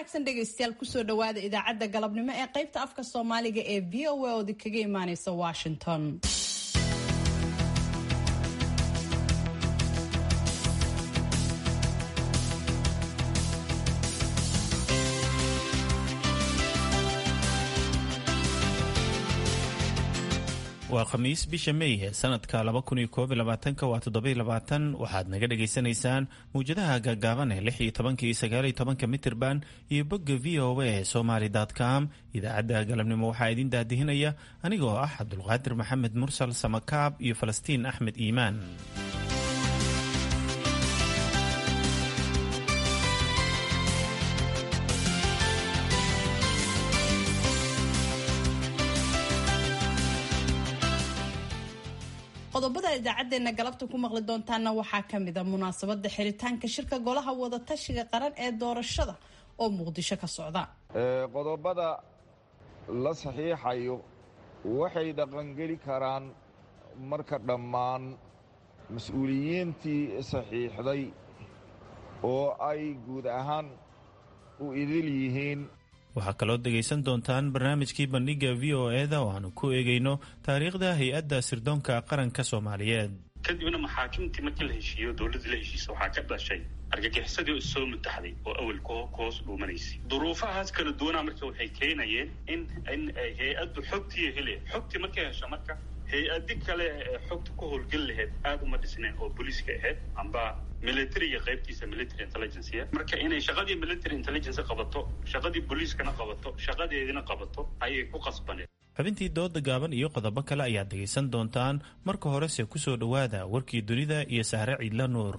wanaagsan dhegaystayaal kusoo dhawaada idaacadda galabnimo ee qaybta afka soomaaliga ee v o a oodi kaga imaaneysa washington waa khamiis bisha mey sanadka waa waxaad naga dhagaysanaysaan mawjadaha gaagaaban ee lix iyo tobanka iyo sagaal iyo tobanka mitirban iyo bogga v o a somaly com idaacadda galabnimo waxaa idin daadihinaya anigoo ah cabdulqaadir maxamed mursal samakaab iyo falastiin axmed iimaan qodobada idaacadeena galabta ku maqli doontaana waxaa kamid a munaasabada xiritaanka shirka golaha wadatashiga qaran ee doorashada oo muqdisho ka socda qodobada la saxiixayo waxay dhaqangeli karaan marka dhammaan mas-uuliyiintii saxiixday oo ay guud ahaan u idil yihiin waxaa kaloo dhegaysan doontaan barnaamijkii bandhiga v o eda oo aanu ku eegayno taariikhda hay-adda sirdoonka qaranka soomaaliyeed kadibna maxaakimtii markii la heshiiyo dowladdii la heshiisa waxaa ka dhashay argagixisadii oo soo mutaxday oo awel ku hoos dhuumanaysay duruufahaas kala duwanaa marka waxay keenayeen in in hay-addu xogtii hele xogtii markay hesho marka hay-adi kale ee xogta ku howlgeli laheyd aada uma dhisneen oo booliiska ahayd amba militariga qaybtiisa military intelligencea marka inay shaqadii military intelligence qabato shaqadii booliiskana qabato shaqadeedina qabato ayay ku qasbaneen xubintii dooda gaaban iyo qodobo kale ayaad dhegaysan doontaan marka horese ku soo dhowaada warkii dunida iyo sahre ciidla nuur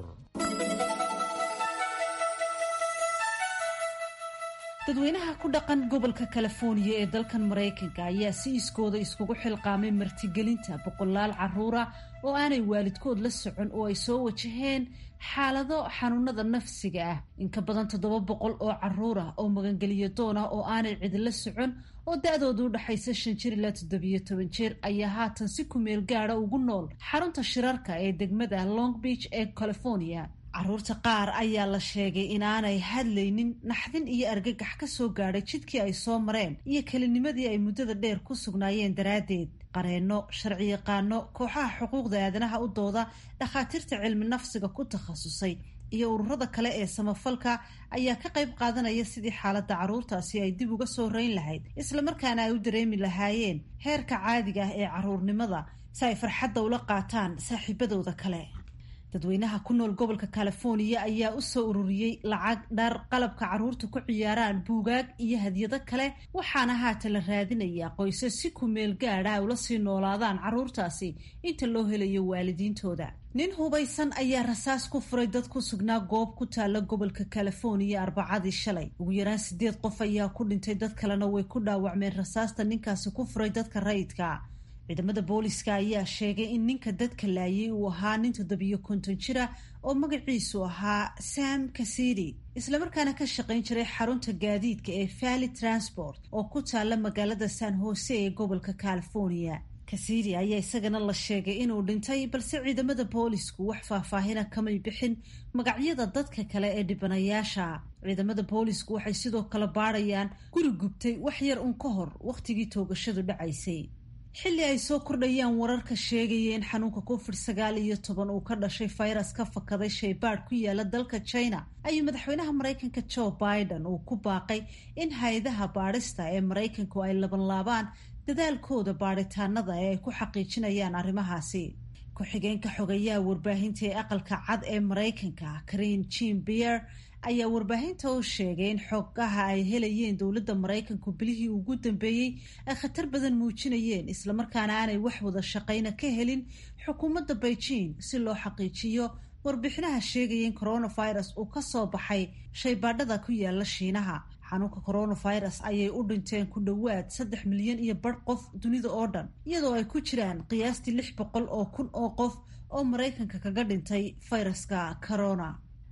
dadweynaha ku dhaqan gobolka californiya ee dalkan maraykanka ayaa si iskooda iskugu xilqaamay martigelinta boqolaal caruura oo aanay waalidkood la socon oo ay soo wajaheen xaalado xanuunada nafsiga ah in ka badan toddoba boqol oo caruur ah oo magangeliyo doon ah oo aanay cidila socon oo da-doodu u dhaxaysa shan jir ilaa toddobiyo toban jir ayaa haatan si kumeel gaada ugu nool xarunta shirarka ee degmada long beach ee california caruurta qaar ayaa la sheegay inaanay hadlaynin naxdin iyo argagax ka soo gaadhay jidkii ay soo mareen iyo kelinimadii ay muddada dheer ku sugnaayeen daraaddeed qareenno sharciyaqaano kooxaha xuquuqda aadanaha u dooda dhakhaatiirta cilmi nafsiga ku takhasusay iyo ururada kale ee samafalka ayaa ka qayb qaadanaya sidii xaaladda carruurtaasi ay dib uga soo rayn lahayd islamarkaana ay u dareemi lahaayeen heerka caadiga ah ee carruurnimada si ay farxadda ula qaataan saaxiibadooda kale dadweynaha ku nool gobolka californiya ayaa u soo ururiyey lacag dhar qalabka carruurta ku ciyaaraan buugaag iyo hadyado kale waxaana haatan la raadinayaa qoysas si kumeel gaadha ay ula sii noolaadaan carruurtaasi inta loo helayo waalidiintooda nin hubaysan ayaa rasaas ku furay dad ku sugnaa goob ku taalla gobolka californiya arbacadii shalay ugu yaraan sideed qof ayaa ku dhintay dad kalena way ku dhaawacmeen rasaasta ninkaasi ku furay dadka rayidka ciidamada booliska ayaa sheegay in ninka dadka laayay uu ahaa nin toddobiyo konton jira oo magaciisu ahaa sam kasidi islamarkaana ka shaqayn jiray xarunta gaadiidka ee valley transport oo ku taalla magaalada san jose ee gobolka california kasidi ayaa isagana la sheegay inuu dhintay balse ciidamada boolisku wax faahfaahina kamay bixin magacyada dadka kale ee dhibanayaasha ciidamada boolisku waxay sidoo kale baadhayaan guri gubtay wax yar un ka hor wakhtigii toogashadu dhacaysay xilli ay soo kordhayaan wararka sheegaya in xanuunka covid sagaal iyo toban uu ka dhashay fayras ka fakaday shaybaadh ku yaala dalka china ayuu madaxweynaha maraykanka joe biden uu ku baaqay in hay-adaha baadhista ee maraykanku ay labanlaabaan dadaalkooda baadhitaanada ee ay ku xaqiijinayaan arrimahaasi ku-xigeenka xogayaha warbaahinta ee aqalka cad ee maraykanka karin jim bier ayaa warbaahinta u sheegay in xogaha ay helayeen dowladda maraykanku bilihii ugu dambeeyey ay khatar badan muujinayeen islamarkaana aanay wax wada shaqayna ka helin xukuumadda beijing si loo xaqiijiyo warbixinaha sheegaya in coronavirus uu ka soo baxay shaybaadhada ku yaala shiinaha xanuunka coronavirus ayay u dhinteen ku dhowaad saddex milyan iyo bar qof dunida oo dhan iyadoo ay ku jiraan qiyaastii lix boqol oo kun oo qof oo maraykanka kaga dhintay fayraska corona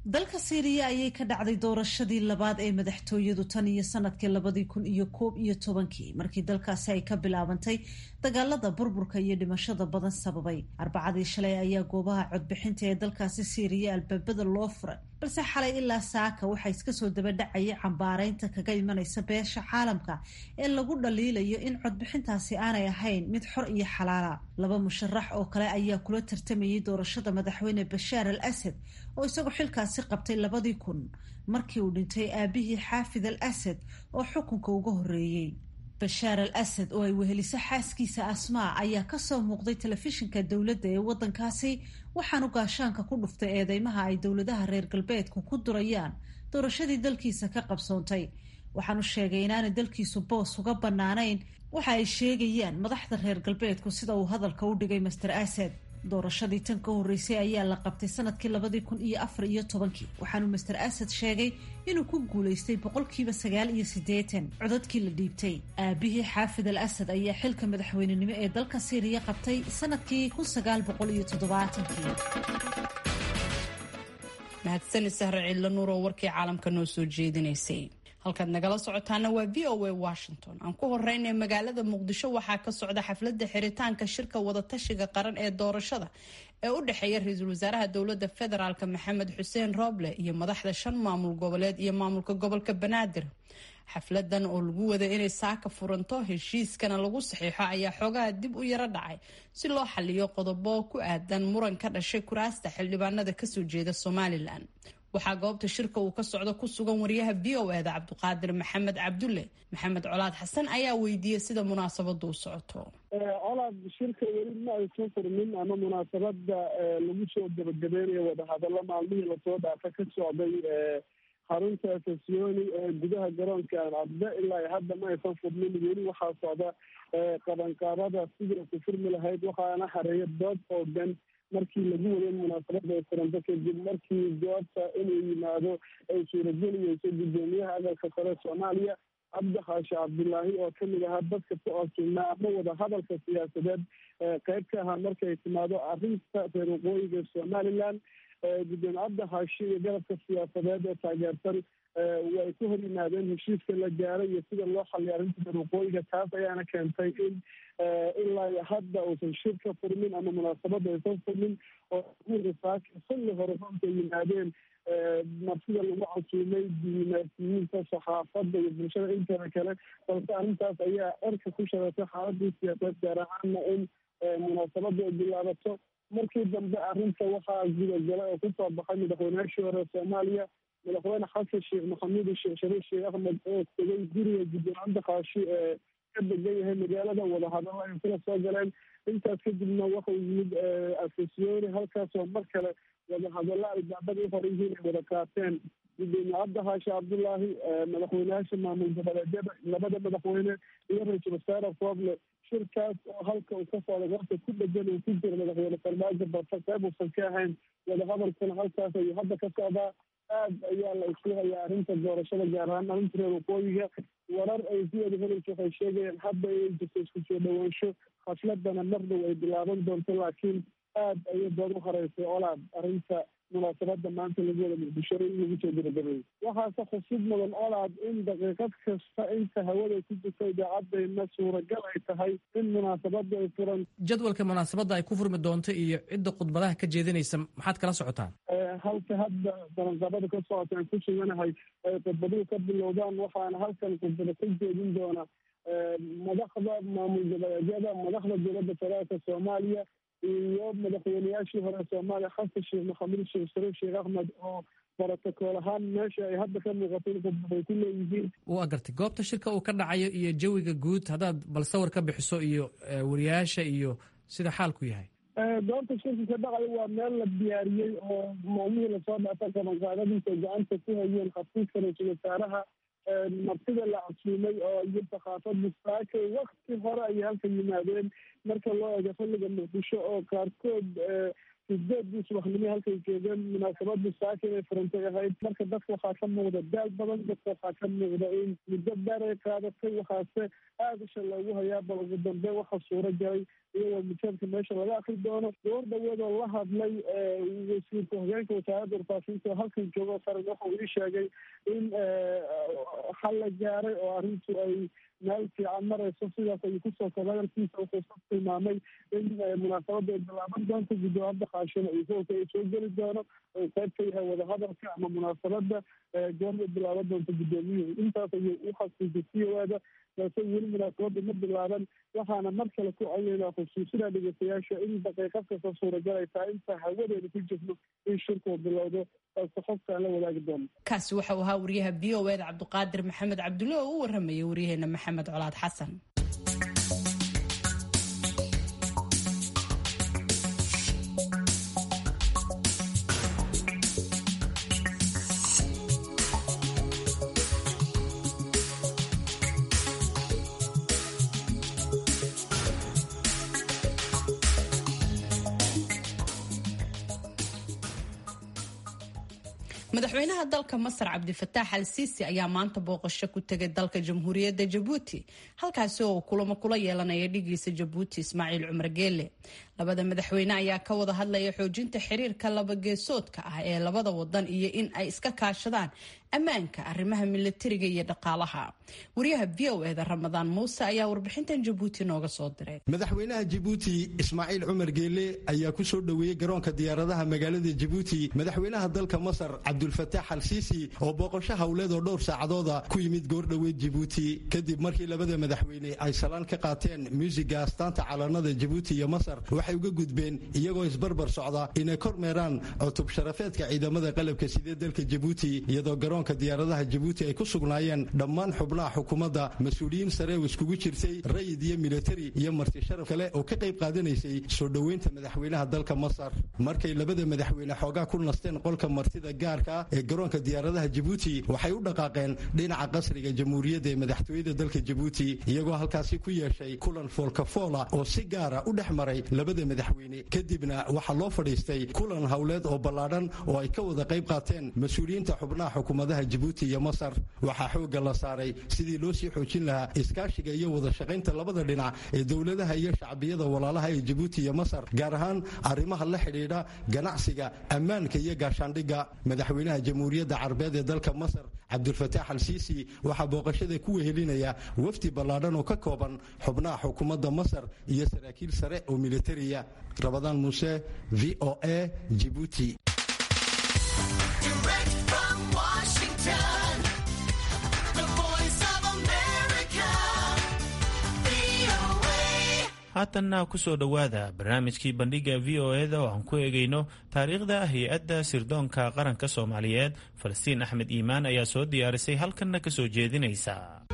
dalka siiriya ayay ka dhacday doorashadii labaad ee madaxtooyadu tan iyo sanadkii labadii kun iyo koob iyo tobankii markii dalkaasi ay ka bilaabantay dagaalada burburka iyo dhimashada badan sababay arbacadii shalay ayaa goobaha codbixinta ee dalkaasi siiriya albaabada loo furay balse xalay ilaa saaka waxaa iska soo dabadhacaya cambaareynta kaga imanaysa beesha caalamka ee lagu dhaliilayo in codbixintaasi aanay ahayn mid xor iyo xalaala laba musharax oo kale ayaa kula tartamayay doorashada madaxweyne bashaar al asad oo isagoo xilkaasi qabtay labadii kun markii uu dhintay aabihii xaafid al asad oo xukunka uga horreeyey bashaar al asad oo ay weheliso xaaskiisa asmaa ayaa kasoo muuqday telefishinka dowladda ee waddankaasi waxaanu gaashaanka ku dhuftay eedeymaha ay dowladaha reer galbeedku ku durayaan doorashadii dalkiisa ka qabsoontay waxaanu sheegay inaanay dalkiisu boos uga bannaanayn waxa ay sheegayaan madaxda reer galbeedku sida uu hadalka u dhigay master asad doorashadii tan ka horreysay ayaa la qabtay sanadkii labadii kun iyo afar iyo tobankii waxaanu master asad sheegay inuu ku guulaystay boqolkiiba sagaal iyo siddeetan codadkii la dhiibtay aabihii xaafid al asad ayaa xilka madaxweynenimo ee dalka siiriya qabtay sanadkii kun sagaal boqol iyo toddobaatankii mahadsani sahre ciidla nuur oo warkii caalamka noo soo jeedinaysay halkaad nagala socotaana waa v o a washington aan ku horeynay magaalada muqdisho waxaa ka socda xafladda xiritaanka shirka wadatashiga qaran ee doorashada ee u dhexeeya ra-iisul wasaaraha dowladda federaalk maxamed xuseen rooble iyo madaxda shan maamul goboleed iyo maamulka gobolka banaadir xafladan oo lagu wada inay saaka furanto heshiiskana lagu saxiixo ayaa xoogaha dib u yaro dhacay si loo xaliyo qodobo ku aadan muran ka dhashay kuraasta xildhibaanada kasoo jeeda somalilan waxaa goobta shirka uu ka socdo ku sugan wariyaha v o eda cabdiqaadir maxamed cabdulle maxamed colaad xasan ayaa weydiiyey sida munaasabadu u socoto colaad shirka weli ma aysan furmin ama munaasabada lagu soo gabagabeynayo wadahadallo maalmihii lasoo dhaafa ka socday xarunta sasioni ee gudaha garoonka alcabde ilaa hadda ma aysan furmin weli waxaa socda qabanqaabada sidii ku furmi lahayd waxaana hareeya dood oogan markii lagu waday munaasabada ay furanto kadib markii goobta inuu yimaado ay suurageliyeyso guddoomiyaha aqalka sare soomaaliya cabdi xaashi cabdilaahi oo kamid ahaa dadka ku codsugnaa ama wada hadalka siyaasadeed qeyb ka ahaa markay timaado arrinta reer waqooyiga somaliland gudoomiye cabdi xaashi iyo garabka siyaasadeed ee taageersan way ku hor yimaadeen heshiiska la gaaray iyo sida loo xaliya arrinta reer waqooyiga taas ayaana keentay in ilaa hadda uusan shir ka furmin ama munaasabada aysan furmin oo saaka xilli hore runta yimaadeen marsida lagu casuumay diimaasiyiinta saxaafadda iyo bulshada inteeda kale balse arrintaas ayaa erka ku shareetay xaaladii siyaasadeed gaar ahaana in munaasabada ay bilaabato markii dambe arrinta waxaa gudagala oo kusoo baxay madaxweynayaashii hore soomaaliya madaxweyne xasan sheekh maxamuud sheekh shariif sheekh axmed oo tegay guriga gudoomiye cabdi xaashi ee ka degan yahay magaalada wadahadalo ay kula soo galeen intaas kadibna waxau yimid afasiyooni halkaasoo mar kale wadahadallo albaabada u hore yihiin ay wada qaateen gudoomiye cabdi xaashi cabdullaahi madaxweyneyaasha maamul goboleedyada labada madaxweyne iyo ra-iisul wasaare rooble shirkaas oo halka uu ka socda goobta ku dhegan uu ku jiro madaxweyne farmaajo balse qeyb uusan ka ahayn wadahadalkuna halkaas ayuu hadda ka socdaa aad ayaa la isku hayaa arrinta doorashada gaar ahaan arrinta reer waqooyiga warar ay si wada helayso waxay sheegayaan hadda inay jirto isku soo dhawaansho khasladana mar dhow ay bilaaban doonto laakiin aad ayay dood u horeysay olaad arrinta munaasabada maanta lagu wada muqdisho in lagu soo gabagabeeyey waxaase khusub mudan olaad in daqiiqad kasta inta hawada ku jirto idaacadayna suuragal ay tahay in munaasabada ay furan jadwalka munaasabadda ay ku furmi doonto iyo cidda khudbadaha ka jeedinaysa maxaad kala socotaan halka hadda balanqabada ka socota aan ku suganahay ay khudbaduhu ka bilowdaan waxaana halkan khudbada ka jeedin doona madaxda maamul goboleedyada madaxda dowladda federaalka soomaaliya iyo madaxweyneyaashii hore soomaaliya xasan sheekh maxamuud sheekh shariif sheekh axmed oo brotocool ahaan meesha ay hadda ka muuqato in khudbaday ku leeyihiin waa gartay goobta shirka uu ka dhacayo iyo jawiga guud haddaad bal sawir ka bixiso iyo wariyaasha iyo sida xaalku yahay goobta shirka ka dhacayo waa meel la diyaariyey oo maalmihii lasoo dhaafa qabanqaadadiisa ay gacanta ku hayeen xafiiska ra-iisul wasaaraha martida la casuumay oo iyo thaqaafada saakay wakti hore ayay halka yimaadeen marka loo eego xilliga muqdisho oo qaarkood sideedii subaxnimo halkay joogeen munaasabadii saaka inay furantay ahayd marka dadka waxaa ka muuqda daal badan dadka waxaa ka muuqda in muddo dheer ay qaadatay waxaase aada isha loogu hayaa bal ugu dambe waxa suuro galay iyagoo mujadka meesha laga akri doono goor dhaweedoo la hadlay wasiirka hogeenka wasaaradda warfaafinta oo halkan joogo qaran waxau ii sheegay in xal la gaaray oo arrintu ay meel fiican marayso sidaas ayuu kusoo koba hadalkiisa wuxuu ku tilmaamay in munaasabada ay bilaaban doonto guddoomada qaashada iyo hoolka ay soo geli doono oo qayb ka yahay wadahadalka ama munaasabada goormay bilaaban doonto guddoomiyuhu intaas ayuu u xasuusay c o ada balse weli munaasabada ma bilaaban waxaana mar kale ku codeynaa xusuusinaa dhegeystayaasha in daqiiqad kasta suuragal ay tahay inta hawadeena ku jirno in shirkuu bilowdo balse qofkaan la wadaagi doono kaasi waxau ahaa wariyaha v o eda cabdiqaadir maxamed cabdulle oo u waramayay waryaheena maxamed colaad xasan madaxweynaha dalka masar cabdifataax al siisi ayaa maanta booqasho ku tegay dalka jamhuuriyadda jabuuti halkaasi oo kulamo kula yeelanaya dhigiisa jabuuti ismaaciil cumar geele labada madaxweyne ayaa ka wada hadlaya xoojinta xiriirka labageesoodka ah ee labada wadan iyo in ay iska kaashadaan ammaanka arrimaha milatariga iyo dhaqaalaha wariyaha v o eda ramadaan muuse ayaa warbixintan jabuuti nooga soo diray madaxweynaha jabuuti ismaaciil cumar geele ayaa ku soo dhoweeyey garoonka diyaaradaha magaalada jabuuti madaxweynaha dalka masar cabdulfataax al siisi oo booqasho howleed oo dhowr saacadooda ku yimid goordhoweed jabuuti kadib markii labada madaxweyne ay salaan ka qaateen muusiga astaanta calanada jabuuti iyo masar waxay uga gudbeen iyagoo isbarbar socda inay kormeeraan cutub sharafeedka ciidamada qalabka sidee dalka jabuuti iyadoo garoonka diyaaradaha jabuuti ay ku sugnaayeen dhammaan xubnaha xukuumadda mas-uuliyiin sare oo iskugu jirtay rayid iyo militari iyo marti sharaf kale oo ka qayb qaadanaysay soo dhoweynta madaxweynaha dalka masar markay labada madaxweyne xoogaa ku nasteen qolka martida gaarka ah ee garoonka diyaaradaha jabuuti waxay u dhaqaaqeen dhinaca qasriga jamhuuriyadda ee madaxtooyada dalka jabuuti iyagoo halkaasi ku yeeshay kulan foolkafoola oo si gaara u dhex maray labada madaxweyne kadibna waxaa loo fadhiistay kulan howleed oo ballaadhan oo ay ka wada qayb qaateen mas-uuliyiinta xubnaha xukuumadaha jabuuti iyo masar waxaa xoogga la saaray sidii loo sii xoojin lahaa iskaashiga iyo wada shaqaynta labada dhinac ee dowladaha iyo shacbiyada walaalaha ee jabuuti iyo masar gaar ahaan arrimaha la xidhiidha ganacsiga ammaanka iyo gaashaandhigga madaxweynaha jamhuuriyadda carabeed ee dalka masar cabdulfataax al siisi waxaa booqashada ku wehelinaya wafdi ballaadhan oo ka kooban xubnaha xukuumadda masar iyo saraakiil sare oo militariya rabadaan muuse v o a jibuuti haatanna ku soo dhowaada barnaamijkii bandhiga v o eda oo aan ku eegayno taariikhda hay-adda sirdoonka qaranka soomaaliyeed falastiin axmed iimaan ayaa soo diyaarisay halkanna ka soo jeedinaysa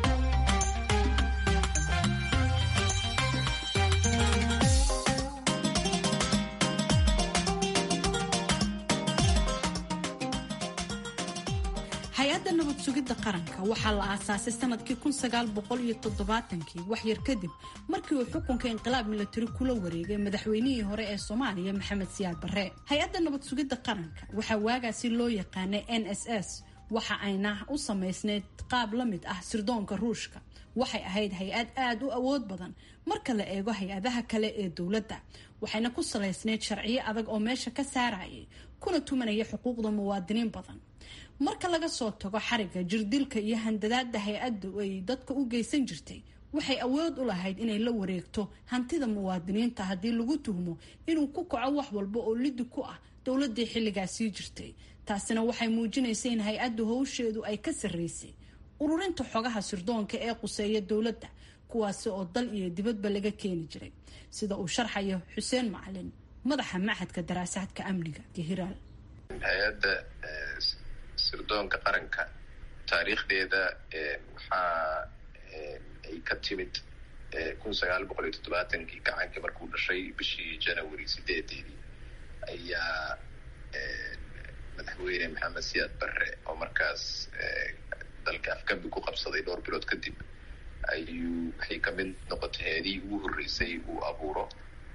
hay-adda nabad sugidda qaranka waxaa la aasaasay sanadkii kii wax yar kadib markii uu xukunka inqilaab milatari kula wareegay madaxweynihii hore ee soomaaliya maxamed siyaad barre hay-adda nabad sugidda qaranka waxaa waagaasi loo yaqaanay n s s waxa ayna u samaysneyd qaab la mid ah sirdoonka ruushka waxay ahayd hay-ad aada u awood badan marka la eego hay-adaha kale ee dowladda waxayna ku salaysneyd sharciyo adag oo meesha ka saarayay kuna tumanaya xuquuqda muwaadiniin badan marka laga soo tago xariga jirdilka iyo handadaada hay-addu ay dadka u geysan jirtay waxay awood u lahayd inay la wareegto hantida muwaadiniinta haddii lagu tuhmo inuu ku kaco wax walba oo lidi ku ah dowladii xilligaasii jirtay taasina waxay muujinaysay in hay-addu howsheedu ay ka sarreysay ururinta xogaha sirdoonka ee quseeya dowladda kuwaasi oo dal iyo dibadba laga keeni jiray sida uu sharxayo xuseen macalin madaxa machadka daraasaadka amniga gehiraal hay-adda sirdoonka qaranka taariikhdeeda waxaa ay ka timid kun sagaal boqol iyo toddobaatankii gacankii markuu dhashay bishii january sideedeedii ayaa madaxweyne maxamed siyaad barre oo markaas dalka afgambi ku qabsaday dhowr bilood kadib ayuu waxay kamid noqotay heedihii ugu horreysay uu abuuro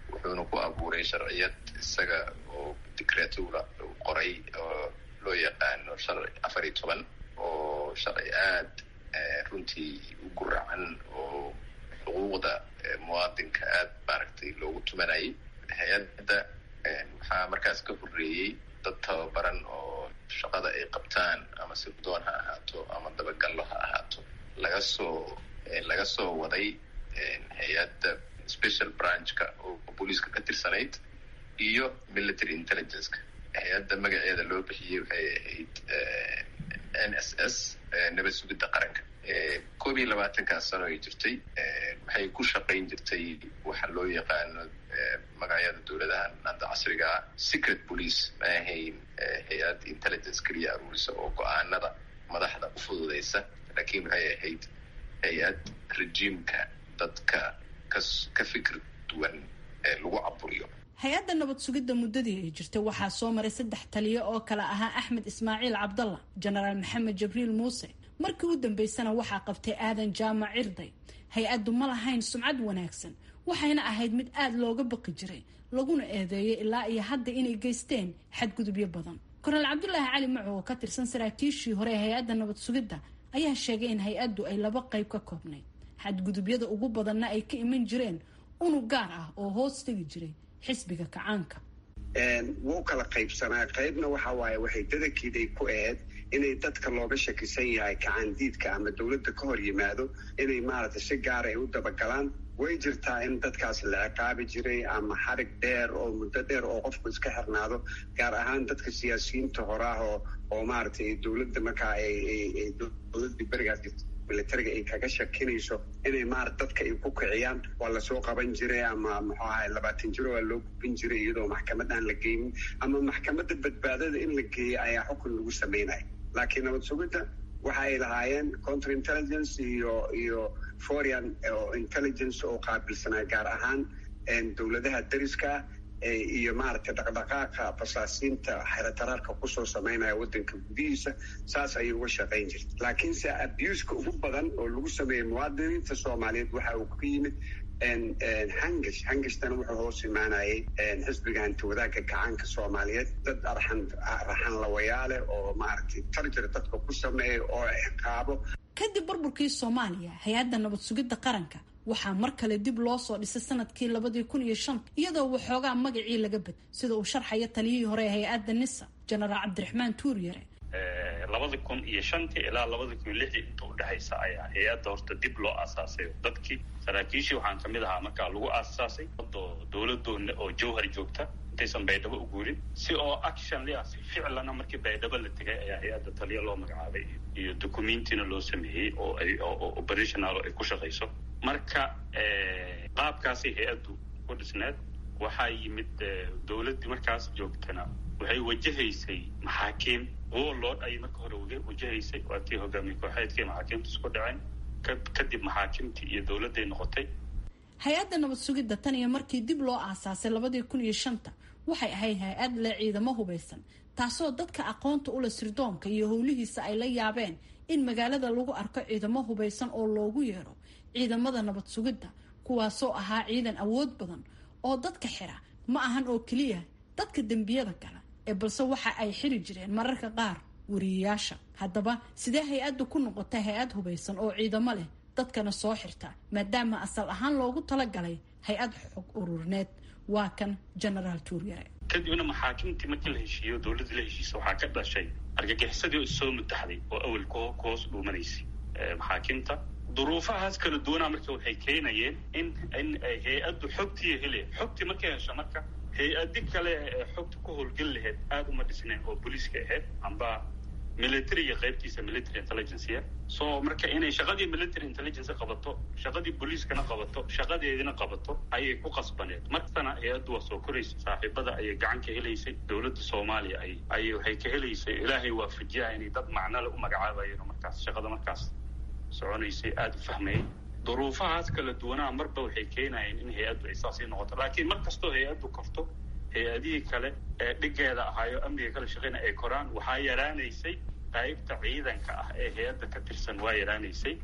wuxuuna ku abuuray sharciyad isaga oo dicreatura uu qoray oo loo yaqaano sharci afar iyo toban oo sharci aad runtii u guracan oo xuquuqda muwaadinka aad maaragtay loogu tumanayay hay-adda waxaa markaas ka horreeyey dad tababaran oo shaqada ay qabtaan ama sirdoon ha ahaato ama dabagallo ha ahaato laga soo laga soo waday hay-adda special branchka oo booliiska ka tirsanayd iyo military intelligenceka hay-adda magaceeda loo bixiyey waxay ahayd n s s nabad sugidda qaranka koob iyo labaatankaas sano ay jirtay waxay ku shaqayn jirtay waxa loo yaqaano magacyada dowladahan hadda casrigaa secret police ma ahayn hay-ad intelligence keliya aruurisa oo go-aanada madaxda u fududaysa laakiin waxay ahayd hay-ad rejiimka dadka kas ka fikir duwan lagu caburiyo hay-adda nabad sugidda muddadii ay jirtay waxaa soo maray saddex taliyo oo kale ahaa axmed ismaaciil cabdalla jenaraal maxamed jibriil muuse markii u dambeysana waxaa qabtay aadan jaamac cirday hay-addu ma lahayn sumcad wanaagsan waxayna ahayd mid aada looga baqi jiray laguna eedeeyay ilaa iyo hadda inay geysteen xadgudubyo badan korneel cabdulaahi cali maco oo ka tirsan saraakiishii hore ee hay-adda nabad sugidda ayaa sheegay in hay-addu ay laba qayb ka koobnayd xadgudubyada ugu badanna ay ka iman jireen unug gaar ah oo hoos tegi jiray xisbiga kacaanka wuu kala qaybsanaa qaybna waxa waaye waxay dadankeeday ku ahayd inay dadka looga shakisan yahay kacaandiidka ama dowladda ka hor yimaado inay maaragtay si gaara ay u dabagalaan way jirtaa in dadkaas la ciqaabi jiray ama xarig dheer oo muddo dheer oo qofku iska xirnaado gaar ahaan dadka siyaasiyiinta horaah oo oo maaragtay dowladda markaa ay dowladdii berigaas militariga ay kaga shakinayso inay maarata dadka ay ku kiciyaan waa lasoo qaban jiray ama muxuu ahay labaatan jiro waa loo gubin jiray iyadoo maxkamad aan la geynin ama maxkamadda badbaadada in la geeyay ayaa xukun lagu sameynaya laakiin nabad sugidda waxa ay lahaayeen counter intelligence iyo iyo foreign intelligence oo qaabilsanaa gaar ahaan dowladaha dariska iyo maaragtay dhaqdhaqaaqa basaasiinta xerataraarka kusoo sameynaya waddanka gudihiisa saas ayay uga shaqayn jirta laakiinse abuska ugu badan oo lagu sameeyey muwaadiniinta soomaaliyeed waxa uu ka yimid hangash hangashtan wuxuu hoos imaanayay xisbiga hantiwadaagga gacaanka soomaaliyeed dad arxan raxan lawayaale oo maaragtay tarjir dadka ku sameeya oo ciqaabo kadib burburkii soomaaliya hay-adda nabad sugidda qaranka waxaa mar kale dib loo soo dhisay sanadkii labadii kun iyo shan iyadoo waxoogaa magacii laga bad sida uu sharxaya taliyihii hore ee hay-adda nisa jenaraal cabdiraxmaan tuuryare labada kun iyo shantii ilaa labada kun iyo lixdii inta udhexaysa ayaa hay-adda horta dib loo aasaasay dadkii saraakiishii waxaan kamid ahaa markaa lagu aasaasay dowladoona oo jawhar joogta intaysan baydhabo u guurin si oo action lia si ficlana markii baydhabo la tegay ayaa hay-adda taliya loo magacaabay iyo documentina loo sameeyey oo ay operational ay ku shaqayso marka qaabkaasay hay-addu ku dhisneed waxaa yimid dowladdii markaas joogtana waxay wajahaysay maxaakiim warlord ayay marka hore wajahaysay waa tii hogaamiye kooxeedkii maxaakiimta isku dhaceen kadib maxaakimtii iyo dowladday noqotay hay-adda nabad sugidda tan iyo markii dib loo aasaasay labadii kun iyo shanta waxay ahayd hay-ad leh ciidamo hubaysan taasoo dadka aqoonta ula sirdoonka iyo howlihiisa ay la yaabeen in magaalada lagu arko ciidamo hubaysan oo loogu yeero ciidamada nabad sugidda kuwaasoo ahaa ciidan awood badan oo dadka xira ma ahan oo keliya dadka dembiyada gala ee balse waxa ay xiri jireen mararka qaar wariyayaasha haddaba sidee hay-addu ku noqotay hay-ad hubaysan oo ciidamo leh dadkana soo xirta maadaama asal ahaan loogu talagalay hay-ad xog ururineed waa kan genaraal tuuryare kadibna maxaakimtii markii la heshiiyo dowladda la heshiisa waxaa ka dhashay argagixisadii oo issoo mutaxday oo awel ku hoos dhuumanaysay maxaakimta duruufahaas kala duwanaa marka waxay keenayeen in in hay-addu xogtii hele xogtii markay hesho marka hay-adi kale ee xogta ku howlgeli lahayd aada uma dhisnayn oo booliiska ahayd amba militariga qaybtiisa military intelligencea so marka inay shaqadii military intelligence qabato shaqadii booliiskana qabato shaqadeedina qabato ayay ku qasbaneed markana hay-addu waa soo koraysa saaxiibada ayay gacan ka helaysay dowladda soomaaliya ay ayay waxay ka helaysay ilaahay waafajiyaha inay dad macnole u magacaabayeen oo markaas shaqada markaas soconaysay aada u fahmayay duruufahaas kala duwanaa marba waxay keenayeen in hay-addu ay saasii noqoto laakiin mar kastoo hay-addu korto hay-adihii kale ee dhigeeda ahaayo amniga kala shaqeyna ay koraan waxaa yaraanaysay qaybta ciidanka ah ee hay-adda ka tirsan waa yaraanaysay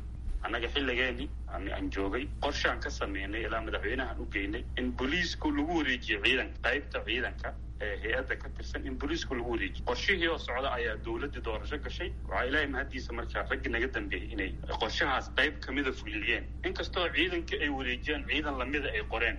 annaga xilligeeni aan joogay qorshaan ka sameynay ilaa madaxweynahan u geynay in booliisku lagu wareejiyo ciidanka qaybta ciidanka ee hay-adda ka tirsan in booliisku lagu wareejiyo qorshihii oo socda ayaa dowladdii doorasho gashay waxaa ilaahay mahaddiisa markaa raggi naga dambeeyey inay qorshahaas qayb kamida fuliyeen inkastoo ciidankii ay wareejiyaan ciidan lamida ay qoreen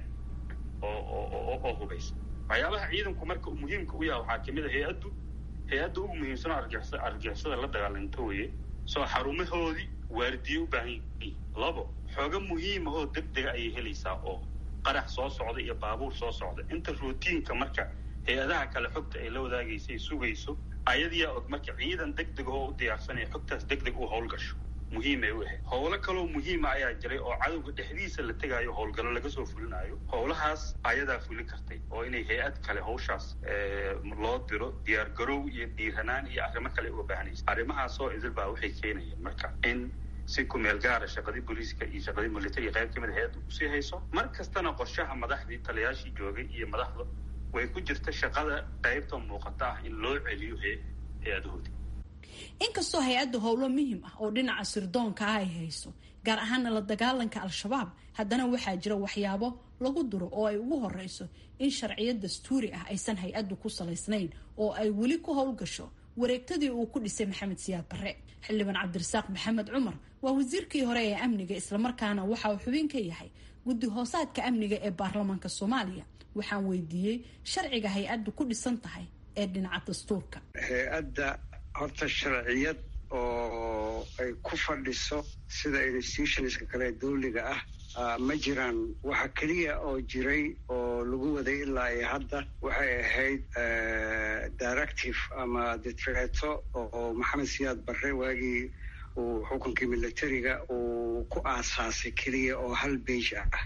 oo oo hubaysa waxyaabaha ciidanku marka muhiimka u yaha waxaa kamid a hay-addu hay-adda ugu muhiimsanoo argixisa argixisada la dagaalanto weye soo xarumahoodii waardiye u baahan yihiin labo xooga muhiima oo deg dega ayay helaysaa oo qarax soo socda iyo baabuur soo socda inta routiinka marka hay-adaha kale xogta ay la wadaagaysa ay sugayso ayadiyaa og marka ciidan deg deg oo u diyaarsanaya xogtaas deg deg u howlgasho muhiimay u ahayd howlo kaloo muhiima ayaa jiray oo cadowga dhexdiisa la tegaayo howlgallo laga soo fulinayo howlahaas ayadaa fulin kartay oo inay hay-ad kale hawshaas loo diro diyaar garow iyo dhiiranaan iyo arrimo kale uga baahanaysa arrimahaasoo idil baa waxay keenayeen marka in si kumeel gaara shaqadii booliiska iyo shaqadii militariga qayb kamid a hay-adda usii hayso mar kastana qorshaha madaxdii taliyaashii joogay iyo madaxda way ku jirta shaqada qaybta muuqata ah in loo celiyo hay-adahoodii inkastoo hay-adda howlo muhim ah oo dhinaca sirdoonka ah ay hayso gaar ahaana la dagaalanka al-shabaab haddana waxaa jira waxyaabo lagu duro oo ay ugu horeyso in sharciyad dastuuri ah aysan hay-addu ku salaysnayn oo ay weli ku howlgasho wareegtadii uu ku dhisay maxamed siyaad barre xildhibaan cabdirasaaq maxamed cumar waa wasiirkii hore ee amniga islamarkaana waxa uu xubin ka yahay guddi hoosaadka amniga ee baarlamaanka soomaaliya waxaan weydiiyey sharciga hay-addu ku dhisan tahay ee dhinaca dastuurka hay-adda horta sharciyad oo ay ku fadhiso sida institutionska kale dawliga ah ma jiraan waxa keliya oo jiray oo lagu waday ilaa iyo hadda waxay ahayd directive ama ditreeto oo maxamed siyaad barre waagii uu xukunkii militariga uu ku aasaasay keliya oo hal beige ah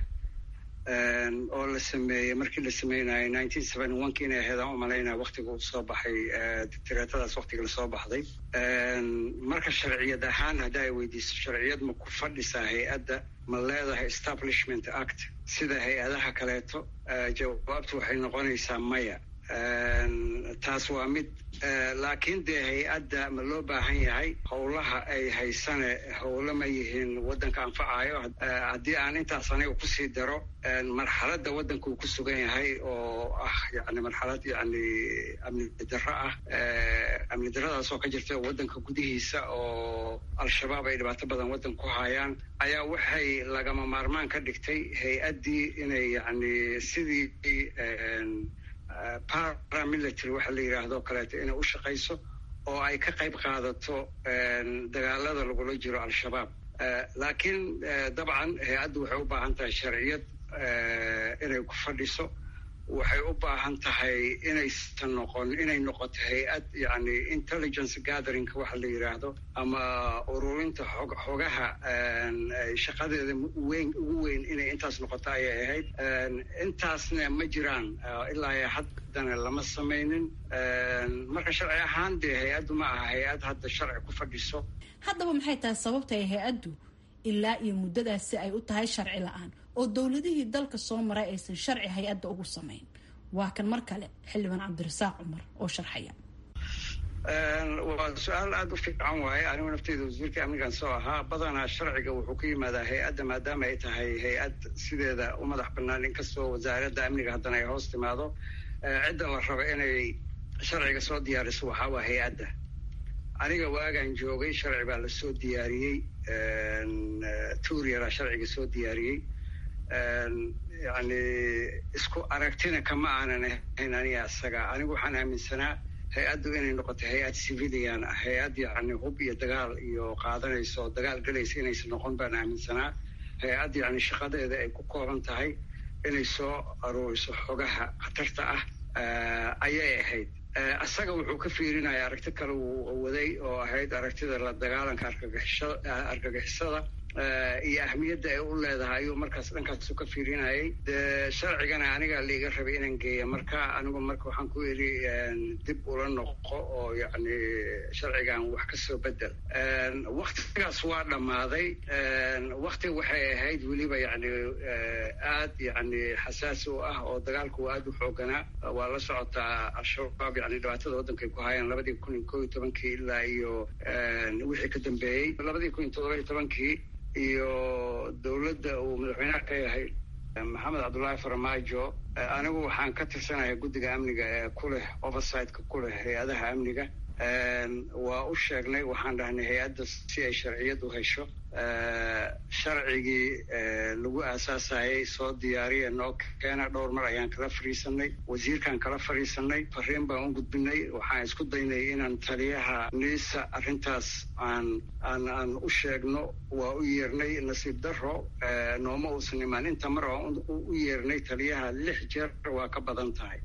oo la sameeyey markii la sameynayay nineteen seventy one ki inay ahayd aan umalaynaya waktiga uu soo baxay dictareetadaas waktiga lasoo baxday marka sharciyad ahaan hadda ay weydiiso sharciyad ma ku fadhisaa hay-adda ma leedahay establishment act sida hay-adaha kaleeto jawaabtu waxay noqonaysaa maya taas waa mid laakiin dee hay-adda ma loo baahan yahay howlaha ay haysane howlo ma yihiin waddanka anfacayo haddii aan intaas aniga kusii daro marxaladda waddanka uu ku sugan yahay oo ah yani marxalad yani amni darro ah amni darradaas oo ka jirta waddanka gudihiisa oo al-shabaab ay dhibaato badan waddan ku hayaan ayaa waxay lagama maarmaan ka dhigtay hay-addii inay yani sidii paramilitary waxa la yidhaahdo kaleeto inay u shaqayso oo ay ka qayb qaadato dagaalada lagula jiro al-shabaab laakiin dabcan hay-addu waxay u baahan tahay sharciyad inay ku fadhiso waxay u baahan tahay inaysan noqon inay noqoto hay-ad yani intelligence gatheringka waxa la yidhaahdo ama ururinta xog xogaha shaqadeeda weyn ugu weyn inay intaas noqoto ayay ahayd intaasna ma jiraan ilaa haddana lama samaynin marka sharci ahaan dee hay-addu ma aha hay-ad hadda sharci ku fadhiso haddaba maxay tahay sababta ay hay-addu ilaa iyo muddadaasi ay u tahay sharci la-aan oo dowladihii dalka soo maray aysan sharci hay-adda ugu samayn waa kan mar kale xildhibaan cabdirasaaq cumar oo sharxaya waa su-aal aada u fiican waaye anigu nafteyda wasiirka amnigan soo ahaa badanaa sharciga wuxuu ka yimaadaa hay-adda maadaama ay tahay hay-ad sideeda u madax banaan inkastoo wasaaradda amniga haddana ay hoos timaado cidda la rabo inay sharciga soo diyaariso waxaa waa hay-adda aniga waagaan joogay sharci baa lasoo diyaariyey tuuriyara sharciga soo diyaariyey yani isku aragtina kama aanan ahayn aniga isaga anigu waxaan aaminsanaa hay-addu inay noqoto hay-ad civilian ah hay-ad yani hub iyo dagaal iyo qaadanaysa oo dagaal galaysa inaysan noqon baan aaminsanaa hay-ad yani shaqadeeda ay ku kooban tahay inay soo aruuriso xogaha khatarta ah ayay ahayd isaga wuxuu ka fiirinaya aragti kale uu waday oo ahayd aragtida la dagaalanka argagixisada iyo ahmiyadda ay u leedahay ayuu markaas dhankaasu ka fiirinayay dee sharcigana anigaa laiga rabay inaan geeya marka anigu marka waxaan ku yidhi dib ula noqo oo yani sharcigan wax ka soo bedel waktigaas waa dhammaaday wakti waxay ahayd weliba yani aad yani xasaasi u ah oo dagaalku aad u xooganaa waa la socotaa al-shabaab yani dhibaatada waddanka ay ku hayaan labadii kun iyo ko iyo tobankii ilaa iyo wixii ka dambeeyey labadii kun iyo todoba iyo tobankii iyo dowladda uu madaxweynaha ka yahay maxamed cabdullaahi farmaajo anigu waxaan ka tirsanahay guddiga amniga ee ku leh oversightka ku leh hay-adaha amniga waa u sheegnay waxaan dhahnay hay-adda si ay sharciyad u hesho sharcigii lagu aasaasayay soo diyaariya noo keena dhowr mar ayaan kala fadhiisanay wasiirkaan kala fadhiisanay fariin baan u gudbinay waxaan isku daynay inaan taliyaha niisa arrintaas aan aan aan u sheegno waa u yeernay nasiib daro nooma uusan imaan inta mar aan u yeernay taliyaha lix jeer waa ka badan tahay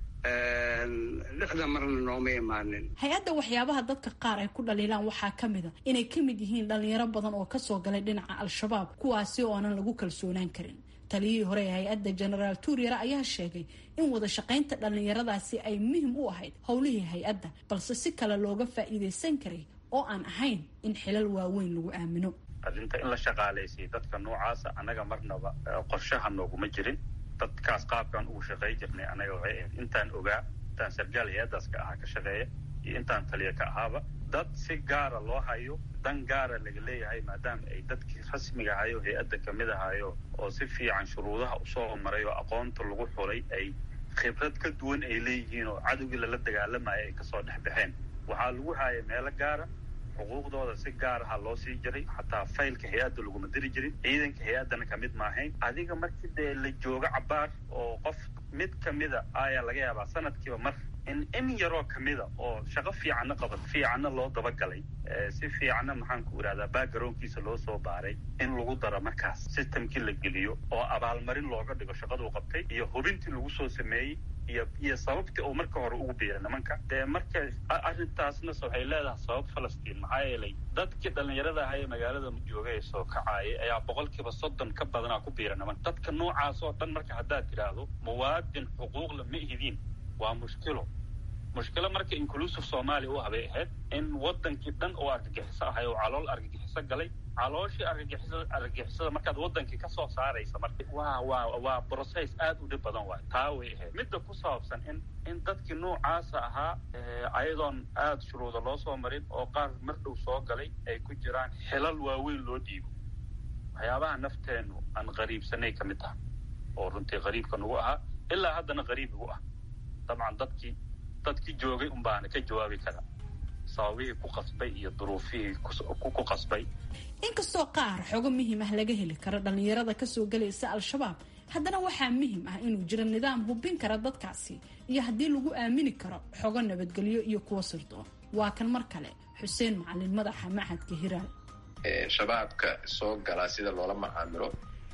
lixda marna nooma imaanin hay-adda waxyaabaha dadka qaar ay ku dhaliilaan waxaa ka mid a inay ka mid yihiin dhalinyaro badan oo kasoo galay dhinaca al-shabaab kuwaasi oo aanan lagu kalsoonaan karin taliyihii hore ee hay-adda genaraal tuuryara ayaa sheegay in wada shaqaynta dhallinyaradaasi ay muhim u ahayd howlihii hay-adda balse si kale looga faa'iidaysan karay oo aan ahayn in xilal waaweyn lagu aamino arrinta in la shaqaalaysiyo dadka noocaasa annaga marnaba qorshaha nooguma jirin dadkaas qaabkaan ugu shaqey jirnay anaga waxay ahayd intaan ogaa intaan sargaal hay-addaas ka ahaa ka shaqeeya iyo intaan taliya ka ahaaba dad si gaara loo hayo dan gaara laga leeyahay maadaama ay dadkii rasmiga ahayo hay-adda kamid ahayo oo si fiican shuruudaha usoo maray oo aqoonta lagu xulay ay khibrad ka duwan ay leeyihiin oo cadowgii lala dagaalamaya ay kasoo dhex baxeen waxaa lagu haaya meelo gaara xuquuqdooda si gaaraha loo sii jiray xataa faylka hay-adda laguma diri jirin ciidanka hay-addana kamid maahayn adiga markii dee la joogo cabaar oo qof mid kamida ayaa laga yaabaa sanadkiiba mar in in yaroo kamida oo shaqo fiicanna qaban fiicanna loo dabagalay si fiicanna maxaan ku irahdaa backgroundkiisa loo soo baaray in lagu daro markaas systemkii la geliyo oo abaalmarin looga dhigo shaqaduu qabtay iyo hubintii lagu soo sameeyey iyo iyo sababtii uu marka hore ugu biiray nimanka dee marka arrintaasna waxay leedahay sabab falastiin maxaa yeelay dadkii dhallinyarada ahaa ee magaalada joogay ee soo kacaayay ayaa boqolkiiba soddon ka badanaa ku biira nimanka dadka noocaas oo dhan marka haddaad tidhaahdo muwaadin xuquuqla ma ihidiin waa mushkilo mushkilo marka inclusive soomaaliya u habay ahayd in wadankii dhan oo argagixiso ahay oo calool argagixiso galay calooshii argagixisada argagixisada markaad wadankii kasoo saaraysa marka waa waa waa process aad u dhib badan waay taa way ahayd midda ku saabsan in in dadkii noocaasa ahaa ayadoon aada shuruuda loo soo marin oo qaar mar dhow soo galay ay ku jiraan xilal waaweyn loo dhiibo waxyaabaha nafteenu aan qariibsanay ka mid taha oo runtii qariibka nagu ahaa ilaa haddana qariib igu ah dabcan dadkii dadkii joogay un baana ka jawaabi karaa sababihii ku qasbay iyo duruufihii ku qasbay inkastoo qaar xogo muhiim ah laga heli karo dhallinyarada kasoo galaysa al-shabaab haddana waxaa muhiim ah inuu jiro nidaam hubin kara dadkaasi iyo haddii lagu aamini karo xogo nabadgelyo iyo kuwa sirdoon waa kan mar kale xuseen macalin madaxa machadka hiraal shabaabka soo galaa sida loola macaamilo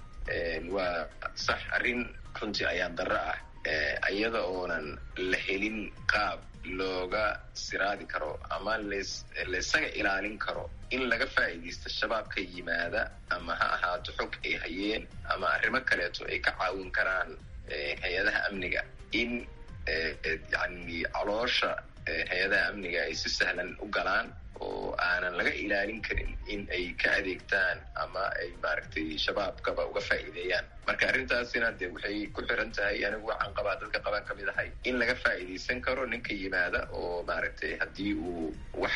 waa sax arrin runtii ayaan darro ah iyada oonan la helin qaab looga siraadi karo ama laysaga ilaalin karo in laga faa'iidaysto shabaabka yimaada ama ha ahaato xog ay hayeen ama arrimo kaleeto ay ka caawin karaan hay-adaha amniga in yani caloosha hay-adaha amniga ay si sahlan u galaan oo aanan laga ilaalin karin in ay ka adeegtaan ama ay maaragtay shabaabkaba uga faa'iideeyaan marka arrintaasina dee waxay ku xiran tahay anigu waxaan qabaa dadka qaban ka mid ahay in laga faa'iidaysan karo ninka yimaada oo maaragtay haddii uu wax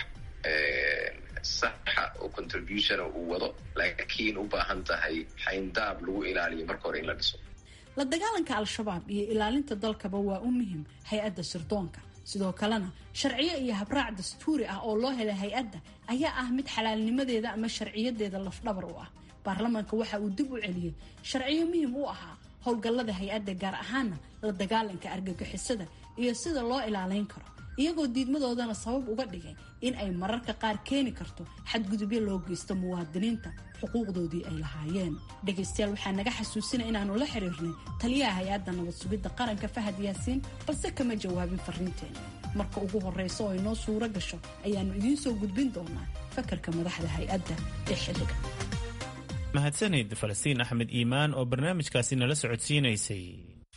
saxa oo contributiona uu wado laakiin u baahan tahay xayndaab lagu ilaaliyo marka hore in la dhiso la dagaalanka al-shabaab iyo ilaalinta dalkaba waa u muhim hay-adda sirdoonka sidoo kalena sharciyo iyo habraac dastuuri ah oo loo helay hay-adda ayaa ah mid xalaalnimadeeda ama sharciyadeeda lafdhabar u ah baarlamaanka waxa uu dib u celiyey sharciyo muhim u ahaa howlgallada hay-adda gaar ahaana la dagaalanka argagixisada iyo sida loo ilaalayn karo iyagoo diidmadoodana sabab uga dhigay in ay mararka qaar keeni karto xadgudubyo loo geysto muwaadiniinta xuquuqdoodii ay lahaayeen dhegaystayaal waxaa naga xasuusina inaannu la xiriirnay taliyaha hay-adda nabad sugidda qaranka fahad yaasiin balse kama jawaabin fariinteena marka ugu horraysa oo inoo suuro gasho ayaannu idiin soo gudbin doonaa fakarka madaxda hay-adda ee xilliga mahadsanid falastiin axmed iimaan oo barnaamijkaasi nala socodsiinaysay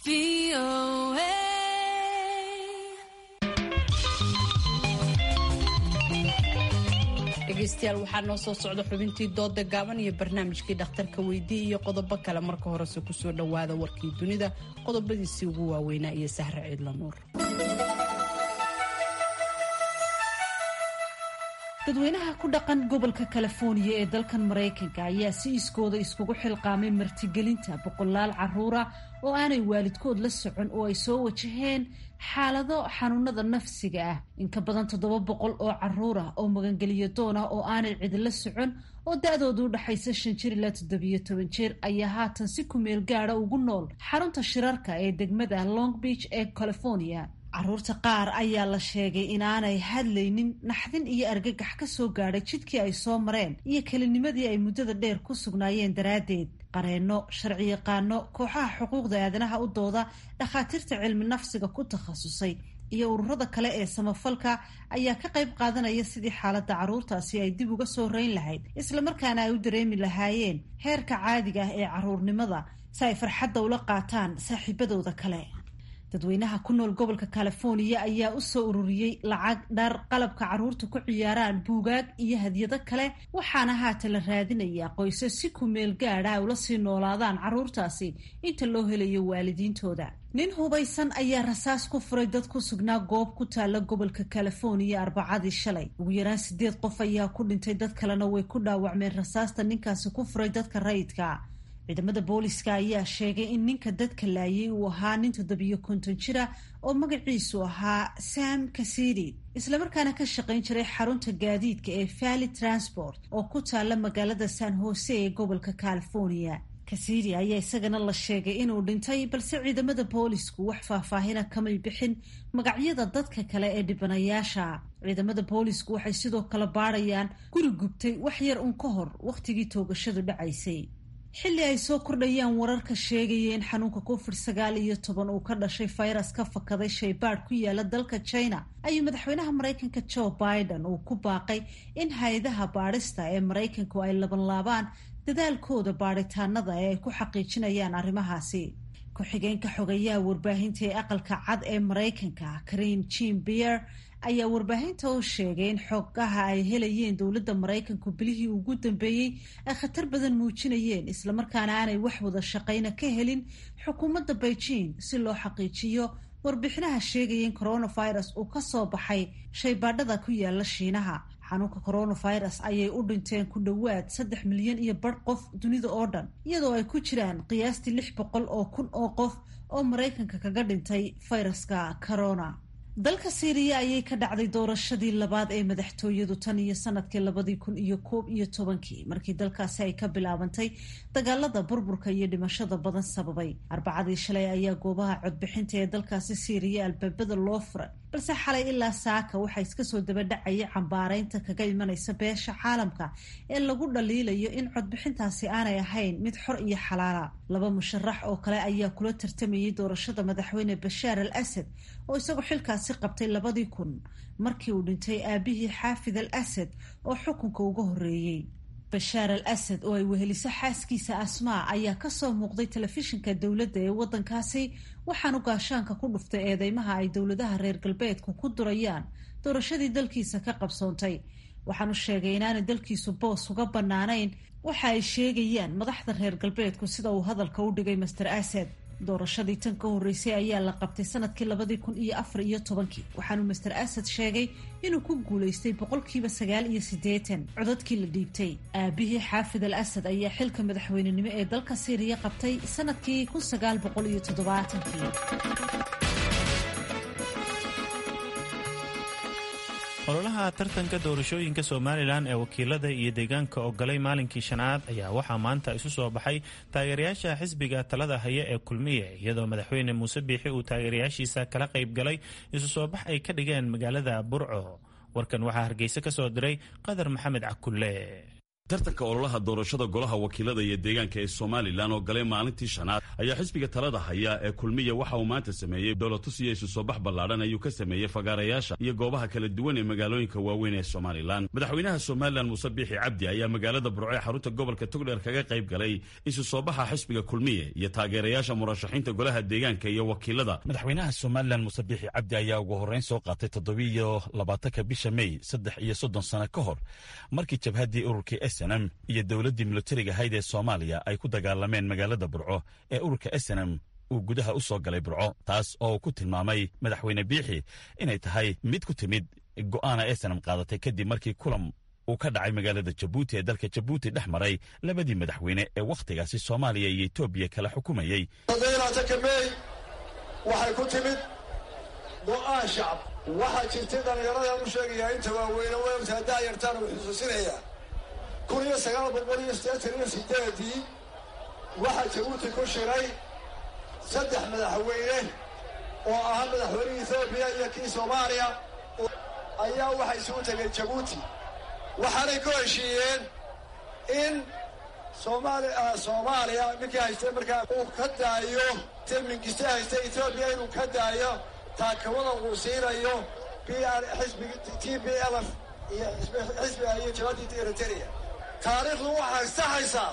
dhegaystayaal waxaa noo soo socda xubintii dooda gaaban iyo barnaamijkii dhakhtarka weydii iyo qodobo kale marka horese kusoo dhowaada warkii dunida qodobadiisii ugu waaweynaa iyo sahre ciidla nuur dadweynaha ku dhaqan gobolka californiya ee dalkan maraykanka ayaa si iskooda iskugu xilqaamay martigelinta boqolaal caruura oo aanay waalidkood la socon oo ay soo wajaheen xaalado xanuunada nafsiga ah in ka badan toddoba boqol oo caruur ah oo magangeliyo doon ah oo aanay cidila socon oo da-doodu u dhaxaysa shan jir ilaa toddobiyo toban jir ayaa haatan si kumeel gaada ugu nool xarunta shirarka ee degmada long beach ee california caruurta qaar ayaa la sheegay inaanay hadlaynin naxdin iyo argagax ka soo gaadhay jidkii ay soo mareen iyo kelinimadii ay muddada dheer ku sugnaayeen daraaddeed qareenno sharciyaqaano kooxaha xuquuqda aadanaha u dooda dhakhaatiirta cilmi nafsiga ku takhasusay iyo ururada kale ee samafalka ayaa ka qayb qaadanaya sidii xaaladda carruurtaasi ay dib uga soo reyn lahayd islamarkaana ay u dareemi lahaayeen heerka caadiga ah ee carruurnimada si ay farxadda ula qaataan saaxiibadooda kale dadweynaha ku nool gobolka californiya ayaa u soo ururiyey lacag dhar qalabka carruurta ku ciyaaraan buugaag iyo hadyado kale waxaana haatan la raadinayaa qoysas si kumeel gaadha ay ula sii noolaadaan carruurtaasi inta loo helayo waalidiintooda nin hubaysan ayaa rasaas ku furay dad ku sugnaa goob ku taalla gobolka californiya arbacadii shalay ugu yaraan sideed qof ayaa ku dhintay dad kalena way ku dhaawacmeen rasaasta ninkaasi ku furay dadka rayidka ciidamada booliska ayaa sheegay in ninka dadka laayay uu ahaa nin toddobiyo konton jira oo magaciisu ahaa sam kasidi islamarkaana ka shaqayn jiray xarunta gaadiidka ee valley transport oo ku taalla magaalada san jose ee gobolka california kasidi ayaa isagana la sheegay inuu dhintay balse ciidamada boolisku wax faahfaahina kamay bixin magacyada dadka kale ee dhibanayaasha ciidamada boolisku waxay sidoo kale baadhayaan guri gubtay wax yar un ka hor wakhtigii toogashadu dhacaysay xilli ay soo kordhayaan wararka sheegaya in xanuunka covid sagaal iyo toban uu ka dhashay fayras ka fakaday shaybaadh ku yaala dalka china ayuu madaxweynaha maraykanka joe biden uu ku baaqay in hay-adaha baadhista ee maraykanku ay labanlaabaan dadaalkooda baadhitaanada ee ay ku xaqiijinayaan arrimahaasi ku-xigeenka xogayaha warbaahinta ee aqalka cad ee maraykanka karin jim bier ayaa warbaahinta u sheegay in xogaha ay helayeen dowladda maraykanku bilihii ugu dambeeyey ay khatar badan muujinayeen islamarkaana aanay wax wada shaqayna ka helin xukuumadda beijing si loo xaqiijiyo warbixinaha sheegaya in coronavirus uu ka soo baxay shaybaadhada ku yaala shiinaha xanuunka coronavirus ayay u dhinteen ku dhowaad saddex milyan iyo bar qof dunida oo dhan iyadoo ay ku jiraan qiyaastii lix boqol oo kun oo qof oo maraykanka kaga dhintay fayraska corona dalka siiriya ayay ka dhacday doorashadii labaad ee madaxtooyadu tan iyo sanadkii labadii kun iyo koob iyo tobankii markii dalkaasi ay ka bilaabantay dagaalada burburka iyo dhimashada badan sababay arbacadii shalay ayaa goobaha codbixinta ee dalkaasi siiriya albaabada loo furay balse xalay ilaa saaka waxaa iska soo dabadhacaya cambaaraynta kaga imanaysa beesha caalamka ee lagu dhaliilayo in codbixintaasi aanay ahayn mid xor iyo xalaala laba musharax oo kale ayaa kula tartamayay doorashada madaxweyne bashaar al asad oo isagoo xilkaasi qabtay labadii kun markii uu dhintay aabihii xaafid al asad oo xukunka uga horreeyey bashaar al asad oo ay weheliso xaaskiisa asmaa ayaa kasoo muuqday telefishinka dowladda ee waddankaasi waxaanu gaashaanka ku dhuftay eedeymaha ay dowladaha reer galbeedku ku durayaan doorashadii dalkiisa ka qabsoontay waxaanu sheegay inaanay dalkiisu boos uga bannaanayn waxa ay sheegayaan madaxda reer galbeedku sida uu hadalka u dhigay master asad doorashadii tan ka horreysay ayaa la qabtay sanadkii labadii kun iyo afar iyo tobankii waxaanu master asad sheegay inuu ku guulaystay boqolkiiba sagaal iyo siddeetan codadkii la dhiibtay aabihii xaafid al asad ayaa xilka madaxweynenimo ee dalka siiriya qabtay sanadkii kun sagaal boqol iyo toddobaatankii ololaha tartanka doorashooyinka somalilan ee wakiilada iyo deegaanka ogolay maalinkii shanaad ayaa waxaa maanta isu soo baxay taageerayaasha xisbiga talada haya ee kulmiye iyadoo madaxweyne muuse biixi uu taageerayaashiisa kala qayb galay isu soo bax ay ka dhigeen magaalada burco warkan waxaa hargeysa ka soo diray qadar maxamed cakulle tartanka ololaha doorashada golaha wakiilada iyo deegaanka ee somalilan oo galay maalintii shanaad ayaa xisbiga talada haya ee kulmiya waxa uu maanta sameeyey dowlatus iyo isu soo bax ballaadhan ayuu ka sameeyey fagaarayaasha iyo goobaha kala duwan ee magaalooyinka waaweyn ee somalilan madaxweynaha somalilan muuse biixi cabdi ayaa magaalada burco ee xarunta gobolka togdheer kaga qayb galay isu soo baxa xisbiga kulmiye iyo taageerayaasha murashaxiinta golaha deegaanka iyo wakiilada madaxweynaha somalilan muuse biixi cabdi ayaa ugu horreyn soo qaatay toddobiiyo labaatanka bisha mey saddex iyo soddon sano ka hor markii jabhaddii ururkii snm iyo dowladdii militariga ahayd ee soomaaliya ay ku dagaalameen magaalada burco ee ururka snm uu gudaha u soo galay burco taas oo uu ku tilmaamay madaxweyne biixi inay tahay mid ku timid go'aana esenam qaadatay kadib markii kulan uu ka dhacay magaalada jabuuti ee dalka jabuuti dhex maray labadii madaxweyne ee wakhtigaasi soomaaliya iyo etoobiya kala xukumayey mey waxay ku timid go'aan shacab waxaa jirtay dhallinyaradan u sheegayaa inta waaweyne weeltaa daayartaan uu xusuusinayaa kun iyo sagaal boqol iyo siddeetan iyo sideedii waxaa jabuuti ku shiray saddex madaxweyne oo ahaa madaxweynihii etoobiya iyo kii soomaaliya ayaa waxay isugu tegeen jabuuti waxaanay ku heshiiyeen in soomaali soomaaliya ninkii haystay markaa uu ka daayo mingiste haystay etoobiya inuu ka daayo taakawada uu siinayo b r xisbigi t b lf iyo xisbiga iyo jabadii eritrea taariikhdu waxay saxaysaa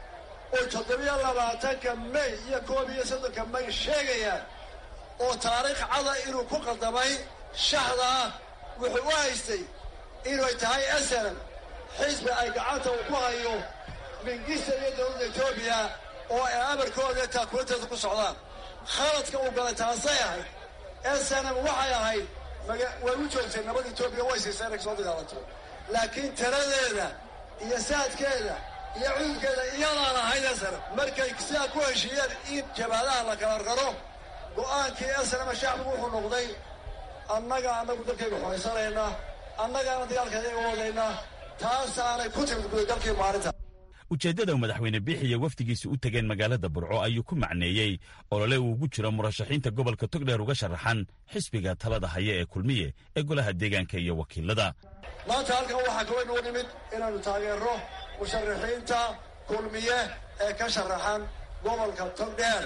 oo toddobiyo labaatanka may iyo koob iyo soddonka may sheegayaan oo taariikh cada inuu ku qaldamay shaxdaa wuxuu u haystay inay tahay esalan xisbi ay gacanta uu ku hayo mingista iyo dowladda etoobiya oo ay amarkooda taakulanteedu ku socdaan khaladka uu galay taasay ahayd esanam waxay ahayd way u joogtay nabad etoobiya way siisay inay soo dagaalanto laakiin taladeeda iyo saadkeeda iyo cudurkeeda iyadaan ahayd esanam markay sidaa ku heshiiyeen in jabaadaha la kala raro go'aankii esanama shacbigu wuxuu noqday annaga annagu dalkayga xoraysanaynaa annagaana dagaalkeedaga wadaynaa taasaanay ku timid gudagalkii maalinta ujeeddada madaxweyne biixiya wafdigiisa u tegeen magaalada burco ayuu ku macneeyey olole uu ugu jiro murashaxiinta gobolka togdheer uga sharaxan xisbiga talada haya ee kulmiye ee golaha deegaanka iyo wakiilada maanta halkan waxaa kaloo inuu nimid inaannu taageerro musharaxiinta kulmiye ee ka sharaxan gobolka togdheer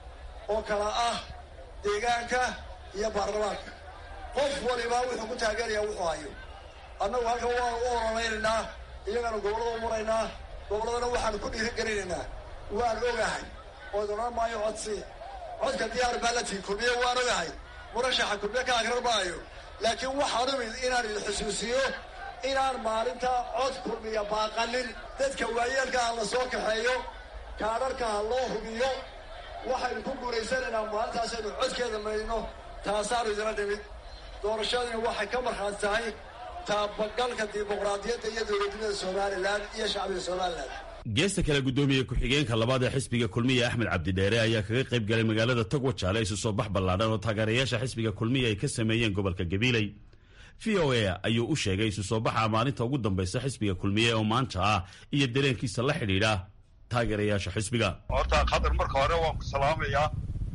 oo kala ah deegaanka iyo baarlamaanka qof waliba wuxuu ku taageerayaa wuxuu hayo annagu halkan waanu u ololaynaynaa iyagaanu gobollada u maraynaa gobolladana waxaanu ku dhiirigelinaynaa waan ogahay oo odhan maayo codsi codka diyaar baa la tihi kulmiye waan ogahay murashaxa kulmiye ka akrar maayo laakiin waxaan umid inaan idin xusuusiyo inaan maalinta cod kulmiya baaqanin dadka waayeelka ha la soo kaxeeyo kaadharka ha loo hubiyo waxaynu ku guulaysanaynaa maalintaasaynu codkeeda maydno taasaanu idina dhimid doorashadii waxay ka markhaati tahay taabagalka dimuqraadiyadda iyo dowladnimada somalilan iyo shacbiga somalilan geesta kale guddoomiye ku-xigeenka labaad ee xisbiga kulmiya axmed cabdidheere ayaa kaga qayb galay magaalada togwajaale isu soo bax ballaadhan oo taageerayaasha xisbiga kulmiya ay ka sameeyeen gobolka gabiiley v o a ayuu u sheegay isu soo baxa maalinta ugu dambaysa xisbiga kulmiye oo maanta ah iyo dareenkiisa la xidhiidha taageerayaasha xisbiga horta khadar marka hore waan ku salaamayaa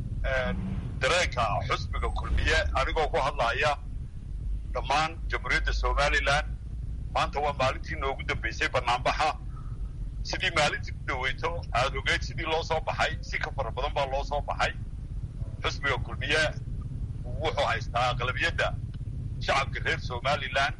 dareenka xisbiga kulmiye anigoo ku hadlaya dhammaan jamhuuriyadda somalilan maanta waa maalintii noogu dambaysay banaanbaxa sidii maalintii ku dhaweyto aada ogeyd sidii loo soo baxay si ka fara badan baa loo soo baxay xisbiga kulmiye wuxuu haystaa aqlabiyadda shacabka reer somalilan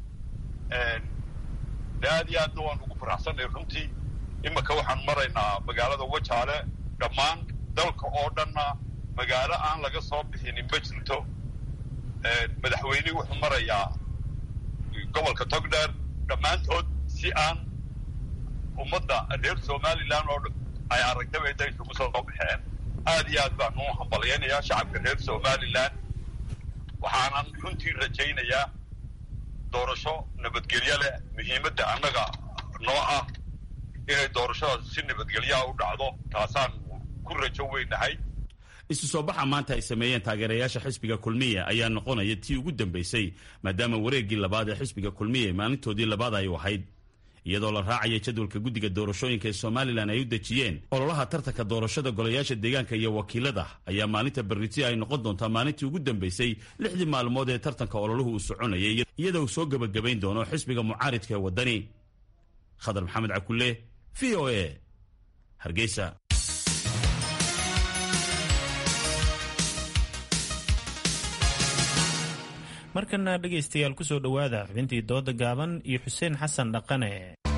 aad iyo aadna waan ugu faraxsanay runtii iminka waxaan maraynaa magaalada wajaale dhammaan dalka oo dhanna magaalo aan laga soo bixinin ma jirto madaxweyne wuxuu marayaa gobolka togdheer dhammaantood si aan ummadda reer somalilan oo ay aragtaba inta isugu soo baxeen aad iyo aad baan u hambalyaynayaa shacabka reer somalilan waxaanan runtii rajaynayaa doorasho nabadgelyo leh muhiimadda annaga noo ah inay doorashadaas si nabadgelyaha u dhacdo taasaan ku rajo weynahay isu soo baxa maanta ay sameeyeen taageerayaasha xisbiga kulmiye ayaa noqonaya tii ugu dambaysay maadaama wareeggii labaad ee xisbiga kulmiye maalintoodii labaad ay ahayd iyadoo la raacaya jadwalka guddiga doorashooyinka ee somalilan ay u dejiyeen ololaha tartanka doorashada golayaasha deegaanka iyo wakiilada ayaa maalinta berriti ay noqon doontaa maalintii ugu dambaysay lixdii maalmood ee tartanka ololuhu uu soconayay iyadoo uu soo gebagabayn doono xisbiga mucaaridka ee waddani khadar maxamed cakulle v o a hargeysa markana dhegaystayaal ku soo dhowaada xubintii dooda gaaban iyo xuseen xasan dhaqane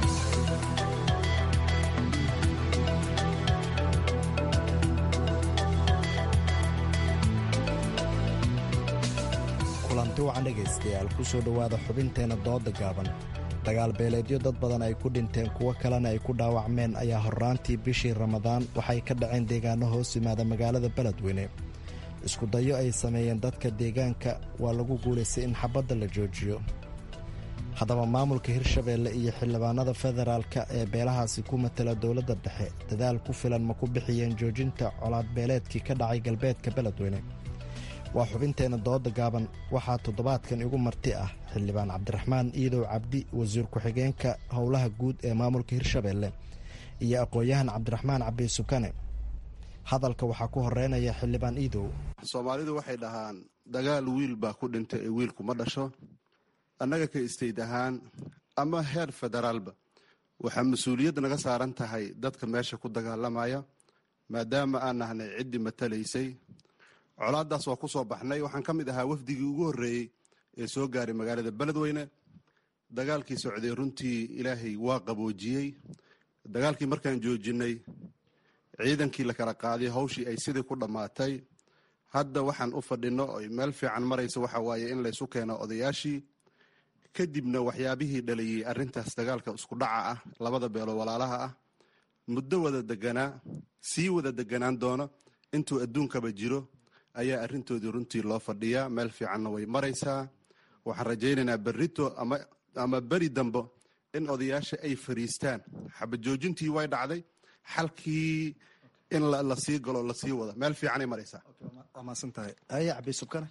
kulanti wacan dhegaystayaal ku soo dhowaada xubinteenna dooda gaaban dagaal beeleedyo dad badan ay ku dhinteen kuwo kalena ay ku dhaawacmeen ayaa horraantii bishii ramadaan waxay ka dhaceen deegaano hoos yimaada magaalada beledweyne isku dayo ay sameeyeen dadka deegaanka waa lagu guulaystay in xabadda la joojiyo haddaba maamulka hirshabeelle iyo xildhibaanada federaalka ee beelahaasi ku matala dowladda dhexe dadaal ku filan ma ku bixiyeen joojinta colaadbeeleedkii ka dhacay galbeedka beledweyne waa xubinteenna dooda gaaban waxaa toddobaadkan igu marti ah xildhibaan cabdiraxmaan iidow cabdi wasiir ku-xigeenka howlaha guud ee maamulka hirshabeelle iyo aqoon-yahan cabdiraxmaan cabdi sukane hadalka waxaa ku horeynaya xildhibaan iidow soomaalidu waxay dhahaan dagaal wiil baa ku dhintay ee wiilku ma dhasho annaga ka istayd ahaan ama heer federaalba waxaa mas-uuliyad naga saaran tahay dadka meesha ku dagaalamaya maadaama aan nahnay ciddii matalaysay colaadaas waa ku soo baxnay waxaan ka mid ahaa wafdigii ugu horreeyey ee soo gaaray magaalada beledweyne dagaalkii socday runtii ilaahay waa qaboojiyey dagaalkii markaan joojinay ciidankii la kala qaaday hawshii ay sidii ku dhammaatay hadda waxaan u fadhino oy meel fiican maraysa waxa waaye in laysu keeno odayaashii kadibna waxyaabihii dhaliyey arrintaas dagaalka isku dhaca ah labada beelo walaalaha ah muddo wada deganaa sii wada deganaan doono intuu adduunkaba jiro ayaa arrintoodii runtii loo fadhiyaa meel fiicanna way maraysaa waxaan rajaynaynaa berrito ama beri dambo in odayaasha ay fariistaan xabajoojintii way dhacday xalkii in lasii galo lasii wado meel fiicanay maraysaa waa mahadsantahay aya cabisubkane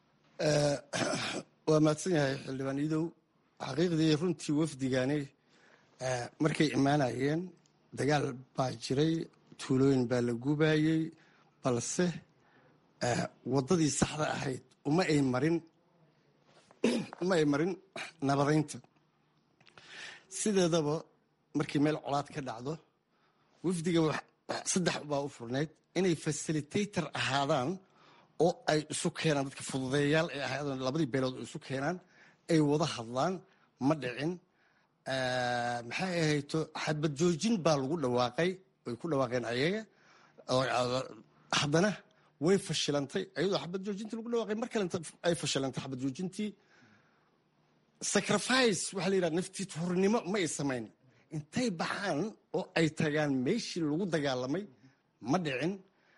waa mahadsan yahay xildhibaan iidow xaqiiqdii runtii wafdigani markay imaanayeen dagaal baa jiray tuulooyin baa la gubayey balse waddadii saxda ahayd uma ay marin uma ay marin nabadaynta sideedaba markii meel colaad ka dhacdo wafdiga saddex baa u furnayd inay fasilitator ahaadaan oo ay isu keenaan dadka fududeeyayaal ay ahaadaan labadii beelood oo isu keenaan ay wada hadlaan ma dhicin maxay ahayto xadbad joojin baa lagu dhawaaqay way ku dhawaaqeen ayaga haddana way fashilantay ayadoo xabad joojintii lagu dhawaaqay mar kalenta ay fashilantay xabad joojintii sacrifice waxaa la yidhaha naftii hurnimo ma ay samayn intay baxaan oo ay tagaan meeshii lagu dagaalamay ma dhicin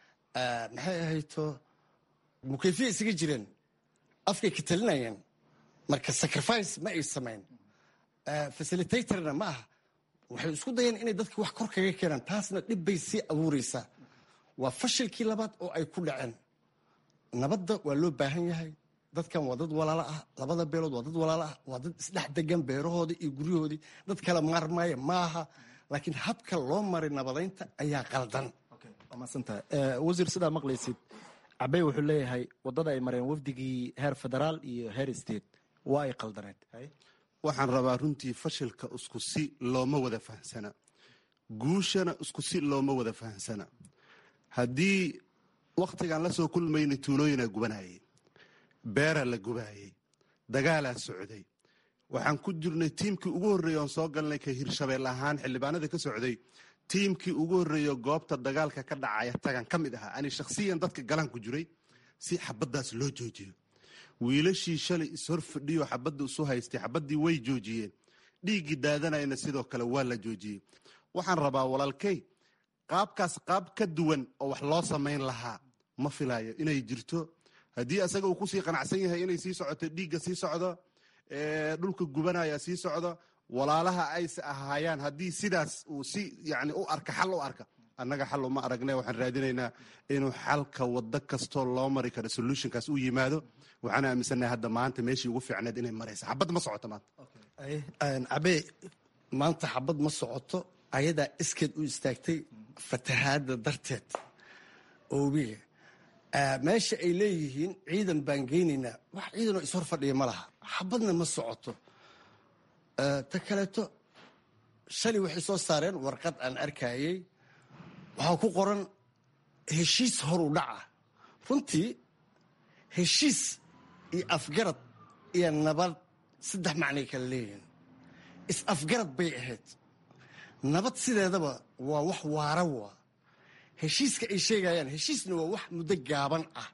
maxay ahayto mukayfiya isaga jireen afkay ka talinayeen marka sacrifice ma ay samayn facilitatorna ma aha waxay isku dayeen inay dadka wax kor kaga keenaan taasna dhib bay sii abuureysaa waa fashilkii labaad oo ay ku dhaceen nabadda waa loo baahan yahay dadkan waa dad walaalo ah labada beelood waa dad walaalo ah waa dad isdhex degan beerahoodii iyo guryahoodii dad kala maarmaaya maaha laakiin habka loo maray nabadaynta ayaa qaldan waa mahadsantahay wasiir sidaa maqlaysid cabey wuxuu leeyahay waddada ay mareen wafdigii heer federaal iyo heer state waa ay qaldaneed waxaan rabaa runtii fashilka isku si looma wada fahamsana guushana isku si looma wada fahamsana haddii wakhtigaan la soo kulmayna tuulooyinaa gubanayay beeraa la gubaayay dagaalaa socday waxaan ku jirnay tiimkii ugu horreeyey oon soo galnay ka hirshabeel ahaan xildhibaanada ka socday tiimkii ugu horreeyo goobta dagaalka ka dhacaya tagan ka mid ahaa ani shakhsiyan dadka galaan ku jiray si xabaddaas loo joojiyo wiilashii shalay ishor fadhiyo xabadda isu haystay xabaddii way joojiyeen dhiiggii daadanayna sidoo kale waa la joojiyey waxaan rabaa walaalkey qaabkaas qaab ka duwan oo wax loo samayn lahaa ma filaayo inay jirto haddii asaga uu kusii qanacsan yahay inay sii socoto dhiigga sii socdo dhulka gubanaya sii socdo walaalaha ayse ahaayaan haddii sidaas uu si yani u arka xal u arka annaga xal uma aragne waxaan raadinaynaa inuu xalka waddo kastoo loo mari karo solutionkaas u yimaado waxaan aaminsannahay hadda maanta meeshii ugu fiicneed inay maraysa xabad ma socoto maanta cabee maanta xabad ma socoto ayadaa iskeed u istaagtay fatahaadda darteed oobiga meesha ay leeyihiin ciidan baan geynaynaa wax ciidanoo ishor fadhiya ma laha xabadna ma socoto ta kaleeto shalay waxay soo saareen warqad aan arkayey waxaa ku qoran heshiis horu dhaca runtii heshiis iyo afgarad iyo nabad saddex macnay kala leeyihiin is-afgarad bay ahayd nabad sideedaba waa wax waara waa heshiiska ay sheegayaan heshiisna waa wax muddo gaaban ah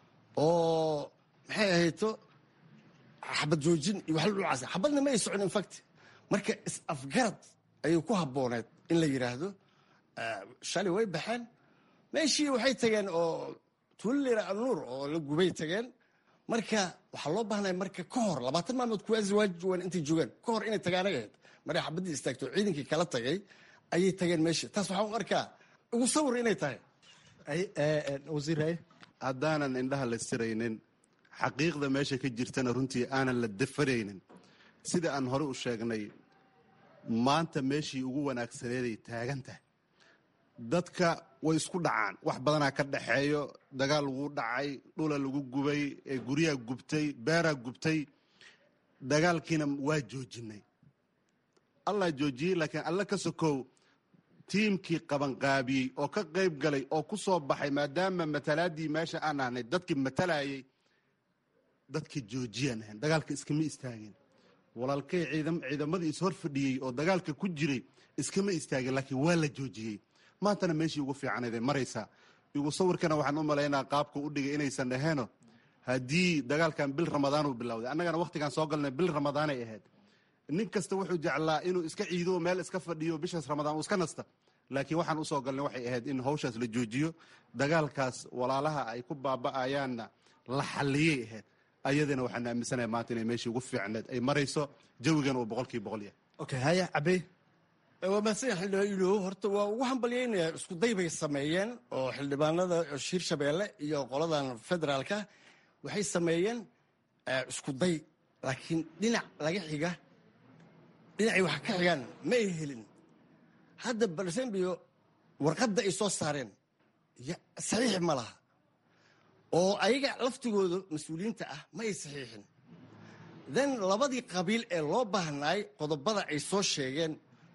oo maxay ahayto xabad joojin iyo wax dhulcaas xabadna ma ay socon infact marka is-afgarad ayay ku habbooneed in la yidhaahdo shalay way baxeen meeshii waxay tageen oo tuulilera alnuur oo la gubay tageen marka waxaa loo baahnaya marka ka hor labaatan maalmood kuwaasi waajiwan intay joogaan ka hor inay tagaanay ahayd maray xabaddii istaagto ciidankii kala tagay ayay tageen meesha taas waxaan u arkaa ugu sawir inay tahay wasiir haddaanan indhaha la siraynin xaqiiqda meesha ka jirtana runtii aanan la dafaraynin sida aan hore u sheegnay maanta meeshii ugu wanaagsaneeday taagan tahay dadka way isku dhacaan wax badanaa ka dhaxeeyo dagaal lagu dhacay dhula lagu gubay guryaha gubtay beeraa gubtay dagaalkiina waa joojinay allah joojiyey laakiin alla ka sokow tiimkii qabanqaabiyey oo ka qayb galay oo ku soo baxay maadaama matalaadii meesha aan ahnay dadkii matalayay dadkii joojiyaan ahayn dagaalka iskama istaageen walaalkay ciidamadii ishor fadhiyey oo dagaalka ku jiray iskama istaageen laakiin waa la joojiyey maantana meeshii ugu fiicanaydee maraysaa igu sawirkana waxaan u malaynaa qaabka u dhigay inaysan dhaheeno haddii dagaalkan bil ramadaanuu bilowday annagana wakhtigaan soo galnay bil ramadaanay ahayd nin kasta wuxuu jeclaa inuu iska ciido meel iska fadhiyo bishaas ramadaan uu iska nasta laakiin waxaan usoo galnay waxay ahayd in hawshaas la joojiyo dagaalkaas walaalaha ay ku baaba'ayaanna la xalliyay ahayd ayadana waxaan aaminsanaya maanta inay meeshii ugu fiicneed ay marayso jawigan uu boqolkiiba boqol yahay okay haya cabey waa mahadsan xildhibaan horta waa ugu hambalyaynayaa isku day bay sameeyeen oo xildhibaanada shir shabeelle iyo qoladan federaalka waxay sameeyeen isku day laakiin dhinac laga xiga dhinacay wax ka xigaan ma ay helin hadda balsembio warqadda ay soo saareen saxiix ma laha oo ayaga laftigooda mas-uuliyiinta ah ma ay saxiixin then labadii qabiil ee loo baahnaay qodobada ay soo sheegeen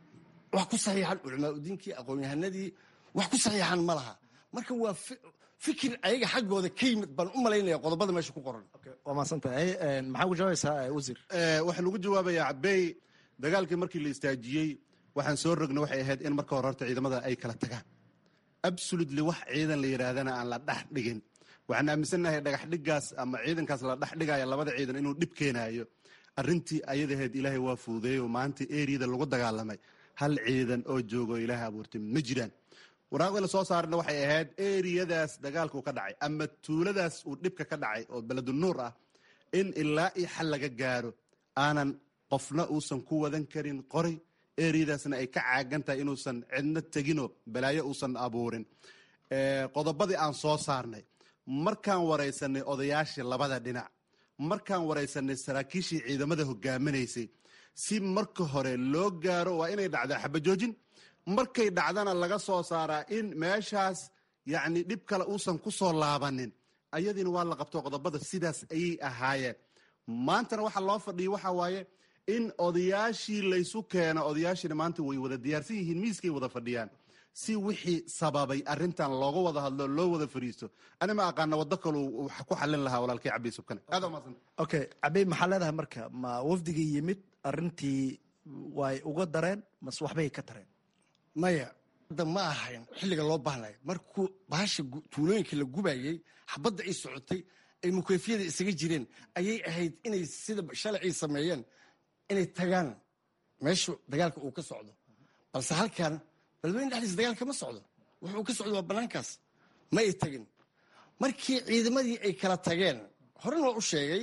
wax ku saxiixan culamaauddiinkii aqoon-yahanadii wax ku saxiixan ma laha marka waa fikir ayaga xaggooda ka yimid baan u malaynaya qodobada meesha ku qoran waa maadsantahay maxaa ugu jawaabaysaa wasiir waxaan ugu jawaabayaa cabey dagaalkii markii la istaajiyey waxaan soo rogna waxay ahayd in marka hore horta ciidamada ay kala tagaan absolutely wax ciidan la yidhaahdana aan la dhex dhigin waxaan aaminsannahay dhagax dhigaas ama ciidankaas la dhex dhigaya labada ciidan inuu dhib keenaayo arrintii ayadaheed ilaahay waa fuudeeyo maanta eriyada lagu dagaalamay hal ciidan oo joogo ilaahay abuurtay ma jiraan waraaqdii la soo saarna waxay ahayd eriyadaas dagaalkuu ka dhacay ama tuuladaas uu dhibka ka dhacay oo beledu nuur ah in ilaa iyo xal laga gaaro aanan qofna uusan ku wadan karin qoray eriyadaasna ay ka caagan tahay inuusan cidno teginoo balaayo uusan abuurin qodobadii aan soo saarnay markaan waraysanay odayaashii labada dhinac markaan waraysanay saraakiishii ciidamada hogaaminaysay si marka hore loo gaaro waa inay dhacdaa xabajoojin markay dhacdana laga soo saaraa in meeshaas yacni dhib kale uusan ku soo laabanin ayadiina waa la qabto qodobada sidaas ayay ahaayeen maantana waxaa loo fadhiyay waxaa waaye in odayaashii laysu keeno odayaashiina maanta way wada diyaarsan yihiin miiskay wada fadhiyaan si wixii sababay arintan looga wada hadlo loo wada fariisto ani ma aqaana wado kalu wax ku xalin lahaa walaalkay cabdi subkane aad umaasan okay cabey maxaa leedahay marka ma wafdigii yimid arintii way uga dareen mase waxbay ka tareen maya hadda ma ahayn xilliga loo baahnay markuu bahasha tuulooyinka la gubayey xabadda ay socotay ay mukeyfiyada isaga jireen ayay ahayd inay sida shalacii sameeyeen inay tagaan meeshu dagaalka uu ka socdo balse halkan balweyne dhexdiisa dagaalka ma socdo wuxuu ka socdo waa bannaankaas ma ay tagin markii ciidamadii ay kala tageen horen waa u sheegay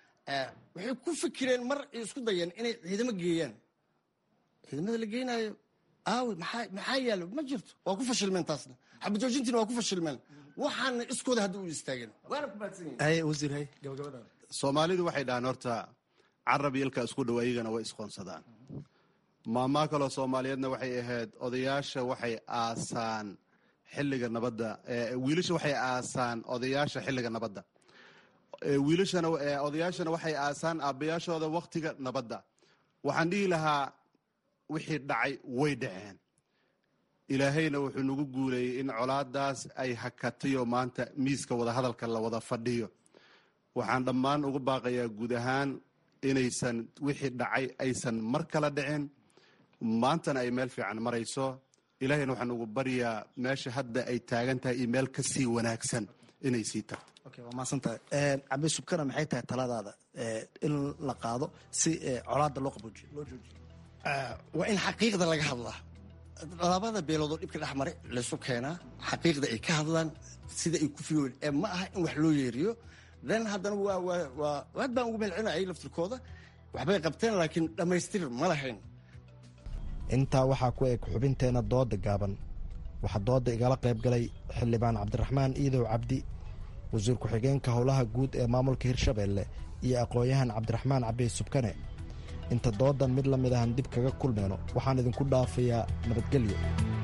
waxay ku fikireen mar ay isku dayeen inay ciidamo geeyaan ciidamada la geynayo aawi maxaa maxaa yaalo ma jirto waa ku fashilmeen taasna xabajoojintiina waa ku fashilmeen waxaana iskooda hadda u istaageen waana ku mahadsan yihin haye wasiir haye gabagabadaada soomaalidu waxay dhahaan horta carab iyo ilka isku dhow ayagana way isqoonsadaan maamaa kaloo soomaaliyeedna waxay ahayd odayaasha waxay aasaan xilliga nabadda wiilasha waxay aasaan odayaasha xilliga nabadda wiilashana odayaashana waxay aasaan aabbayaashooda wakhtiga nabadda waxaan dhihi lahaa wixii dhacay way dhaceen ilaahayna wuxuu nagu guuleeyey in colaadaas ay hakatayo maanta miiska wadahadalka la wada fadhiyo waxaan dhammaan ugu baaqayaa guud ahaan inaysan wixii dhacay aysan mar kala dhicin maantana ay meel fiican marayso ilaahayna waxaan ugu baryaa meesha hadda ay taagan tahay iyo meel ka sii wanaagsan inay sii tagto okay waa mahadsantahay cabdi subkana maxay tahay taladaada in la qaado si colaada loo qaboojiyo loo joojiyo waa in xaqiiqda laga hadlaa labada beelood oo dhibka dhex maray laysu keenaa xaqiiqda ay ka hadlaan sida ay ku fiyoon ee ma aha in wax loo yeeriyo then haddana waa waa waa aad baan ugu melcinayay laftirkooda waxbay qabteen laakiin dhammaystir ma lahayn intaa waxaa ku eg xubinteenna dooda gaaban waxaa dooda igala qayb galay xildhibaan cabdiraxmaan iidow cabdi wasiir ku-xigeenka howlaha guud ee maamulka hirshabeelle iyo aqoon-yahan cabdiraxmaan cabey subkane inta doodan mid la mid ahan dib kaga kulmeyno waxaan idinku dhaafayaa nabadgelyo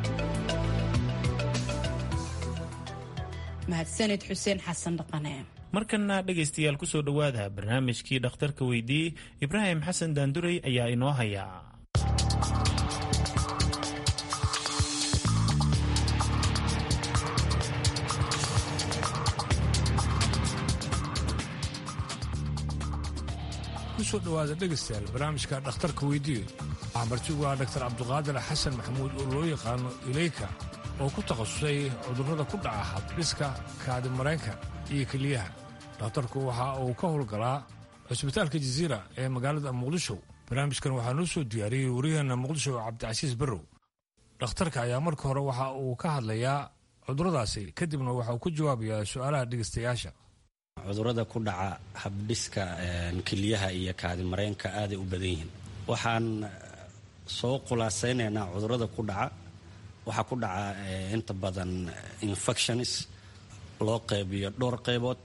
mahadsanid xuseen xasan dhaqane markana dhegaystayaal ku soo dhowaada barnaamijkii dhakhtarka weydiiyey ibraahim xasan daandurey ayaa inoo haya kusoo dhowaada dhegaystayaal barnaamijka dhakhtarka weydiiye waxaa martigu ah dhaktar cabduqaadir xasan maxamuud oo loo yaqaano ileyka oo ku takhasusay cudurrada ku dhaca habdhiska kaadi mareenka iyo keliyaha dhakhtarku waxa uu ka howlgalaa cusbitaalka jaziira ee magaalada muqdisho barnaamijkan waxaa noo soo diyaariyey waryaheena muqdisho cabdicasiis barrow dhakhtarka ayaa marka hore waxa uu ka hadlayaa cudurradaasi kadibna waxa uu ku jawaabayaa su'aalaha dhegaystayaasha cudurrada ku dhaca habdhiska keliyaha iyo kaadimareenka aaday u badan yihiin waxaan soo khulaasaynaynaa cudurrada ku dhaca waxaa ku dhaca inta badan infections loo qaybiyo dhowr qaybood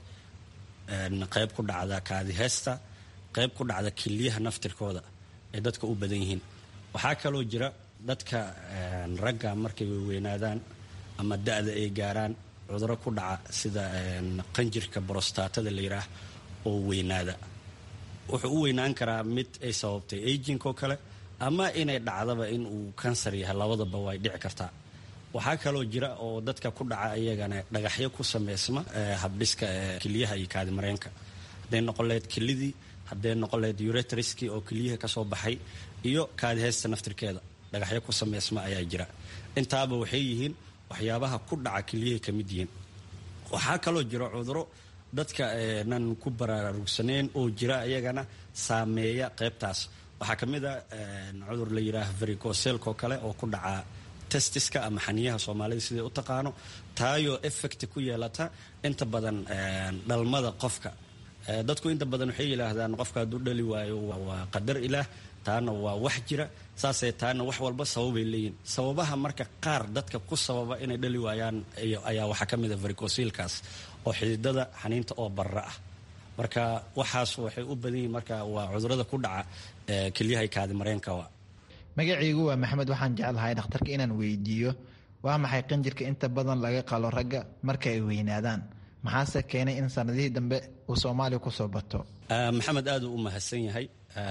qayb ku dhacda kaadiheesta qayb ku dhacda keliyaha naftirkooda ay dadka u badan yihiin waxaa kaloo jira dadka ragga markay weynaadaan ama da-da ay gaaraan cuduro ku dhaca sida qanjirka brostatada la yidhaah oo weynaada wuxuu u weynaan karaa mid ay sababtay aging oo kale ama inay dhacdaba in uu kansar yahay labadaba way dhici kartaa waxaa kaloo jira oo dadka ku dhaca iyagana dhagaxyo ku sameysma habdhiska keliyaha iyo kaadimareenka hadday noqon lahayd kelidii hadday noqon lahayd uretriski oo keliyaha kasoo baxay iyo kaadiheysta naftirkeeda dhagaxyo ku sameysma ayaa jira intaaba waxay yihiin waxyaabaha ku dhaca keliyahay ka mid yihiin waxaa kaloo jira cuduro dadka nan ku baraarugsanayn oo jira iyagana saameeya qaybtaas waxaa ka mid a cudur la yidhaah vericoselko kale oo ku dhaca testiska ama xaniyaha soomaalida siday u taqaano taayoo effect ku yeelata inta badan dhalmada qofka dadku inta badan waxay yidhaahdaan qofka hadduu dhali waayo waa qadar ilaah taana waa wax jira saasay taana wax walba sababay leeyihin sababaha marka qaar dadka ku sababa inay dhali waayaan ayaa waxaa ka mid a vericosilkaas oo xididada xaniinta oo barra ah marka waxaas waxay u badan yihin marka waa cudurada ku dhaca kelyahay kaadi mareenka magacaygu waa maxamed waxaan jeclahay dhakhtarka inaan weydiiyo waa maxay qanjirka inta badan laga qalo ragga marka ay weynaadaan maxaase keenay in sanadihii dambe uu soomaaliya kusoo bato maxamed aad uu u mahadsan yahay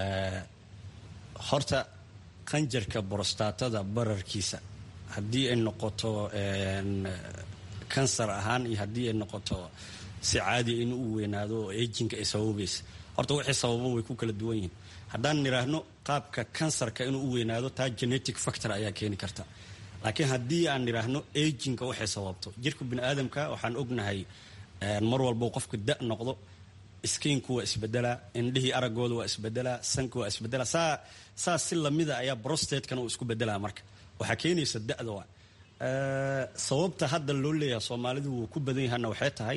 horta qanjarka borostatada bararkiisa haddii ay noqoto kansar ahaan iyo haddii ay noqoto si caadiya in uu weynaado oo ejinka ay sababaysa horta wixii sababo way ku kala duwan yihiin haddaan nidhaahno qaabka kansarka inuu u weynaado taa genetic factor ayaa keeni karta laakiin haddii aan nidhaahno ejinka waxay sababto jirka bini aadamka waxaan ognahay mar walbo qofka da noqdo skiinku waa isbedelaa indhihii aragooda waa isbedelaa sanka waa isbedelaa saa saa si lamida ayaa brostatekana uu isku bedelaa marka waxaa keenaysa da-da waa sababta hadda loo leeyahay soomaalidu wuu ku badan yahana waxay tahay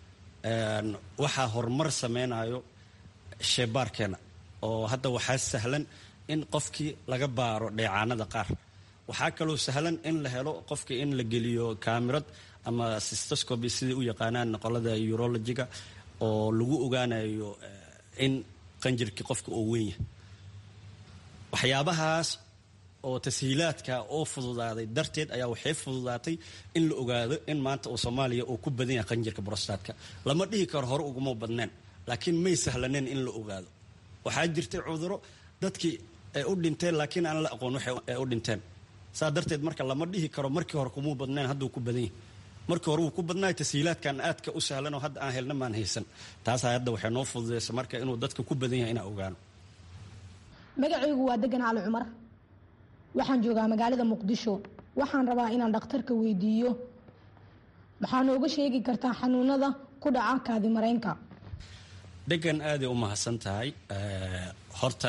waxaa horumar sameynayo sheebaarkeena oo hadda waxaa sahlan in qofkii laga baaro dheecaanada qaar waxaa kaloo sahlan in la helo qofkii in la geliyo kaamirad ama sistoscoby siday u yaqaanaan qolada urologiga oo lagu ogaanayo in qanjirkii qofka oo weyn yahay waxyaabahaas oo tashiilaadka oo fududaaday darteed ayaa waxay fududaatay in la ogaado in maanta uu soomaaliya uu ku badan yahay qanjirka brostatka lama dhihi karo hore uguma badneen laakiin may sahlaneen in la ogaado waxaa jirtay cuduro dadkii ay u dhinteen laakiin aan la aqoon waxay u dhinteen saa darteed marka lama dhihi karo markii hore kumuu badneen hadduu ku badan yahay markii hore wuu ku badnaay tashiilaadkan aadka u sahlan oo hadda aan helna maan haysan taasaa hadda waxay noo fududaysa marka inuu dadka ku badan yahay inaan ogaano magacaygu waa degan cali cumar waxaan joogaa magaalada muqdisho waxaan rabaa inaan dhakhtarka weydiiyo maxaa nooga sheegi kartaa xanuunada ku dhaca kaadi mareenka degan aaday u mahadsan tahay horta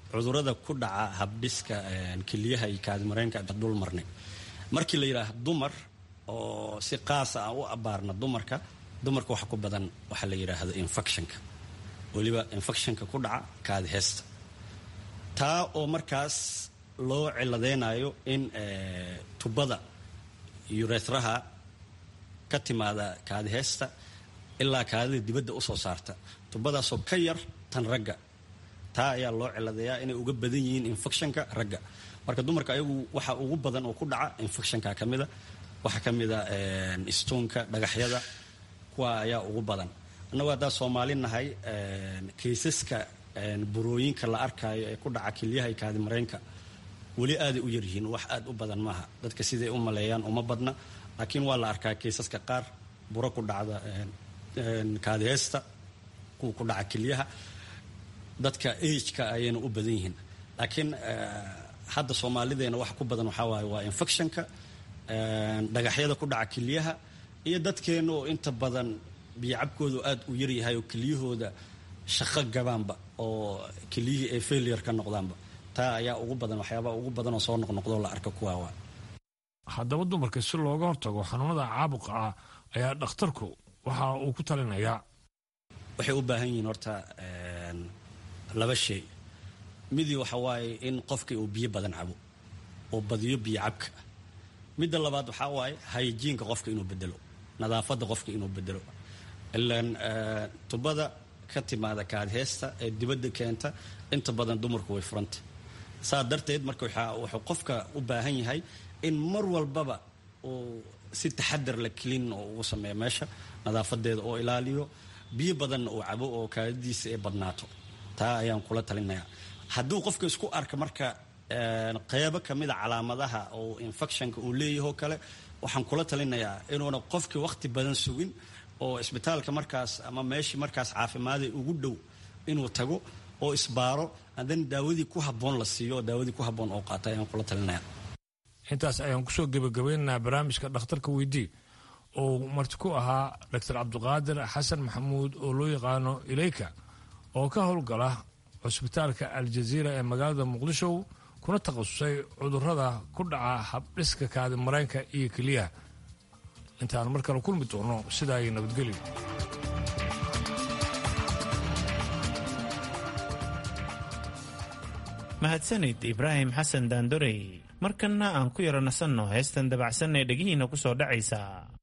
cudurada ku dhaca habdhiska keliyaha iyo kaadimareenka dul marnay markii la yidhaaha dumar oo si qaasa aan u abaarna dumarka dumarka waxa ku badan waxaa la yidhaahdo infectionka weliba infectionka ku dhaca kaadi heesta taa oo markaas loo ciladeynayo in tubada yuretraha ka timaada kaadi heesta ilaa kaadida dibadda usoo saarta tubadaasoo ka yar tan ragga taa ayaa loo ciladeeyaa inay uga badan yihiin infectionka ragga marka dumarka ayagu waxa ugu badan oo ku dhaca infectionka ka mida waxaa ka mida stonka dhagaxyada kuwa ayaa ugu badan annagu haddaa soomaali nahay kaysaska burooyinka la arkaayo ee ku dhaca kelyaha iyo kaadimareenka weli aaday u yaryihiin wax aad u badan maaha dadka siday u maleeyaan uma badna laakiin waa la arkaa kaysaska qaar buro ku dhacda kaadiheesta kuwa ku dhaca kelyaha dadka ageka ayayna u badan yihiin laakiin hadda soomaalideena waxa ku badan waxaa waaye waa infectionka dhagaxyada ku dhaca kelyaha iyo dadkeena oo inta badan biyocabkoodu aad u yaryahay oo kelyahooda shaqo gabaanba oo kelyihii ay failure ka noqdaanba taa ayaa ugu badan waxyaabaa ugu badan oo soo noqnoqdoo la arka kuwaawa haddaba dumarka si looga hortago xanuunada caabuqa ah ayaa dhakhtarku waxa uu ku talinayaa waxay u baahan yihiin horta laba shay midii waxa waaye in qofkii uu biyo badan cabo oo badiyo biyo cabka midda labaad waxaa waaye hayjiinka qofka inuu bedelo nadaafadda qofka inuu bedelo ilaan tubada ka timaada kaadheesta ee dibadda keenta inta badan dumarku way furanta saa darteed marka wuxuu qofka u baahan yahay in mar walbaba uu si taxadar la kelin oo ugu sameeyo meesha nadaafadeeda oo ilaaliyo biyo badanna uu cabo oo kaadidiisa ay badnaato taa ayaan kula talinayaa hadduu qofka isku arka marka qeybo kamida calaamadaha oo infectionka uu leeyahoo kale waxaan kula talinayaa inuuna qofkii waqti badan sugin oo isbitaalka markaas ama meeshii markaas caafimaada ugu dhow inuu tago oo isbaaro haddana daawadii ku habboon la siiyo oo daawadii ku habboon oo qaata ayaan kula talinaya intaas ayaan kusoo gebagabeynaynaa barnaamijka dhakhtarka weydii oo marti ku ahaa doctor cabdiqaadir xasan maxamuud oo loo yaqaano ileyka oo ka howlgala cusbitaalka aljaziira ee magaalada muqdisho kuna takhasusay cudurada ku dhaca habdhiska kaadi mareenka iyo keliyaha intaan mar kale kulmi doono sidaa iyo nabadgelyo mahadsanid ibraahim xasan daandorey markanna aan ku yaro nasanno heestan dabacsan ee dhegihiinna ku soo dhacaysa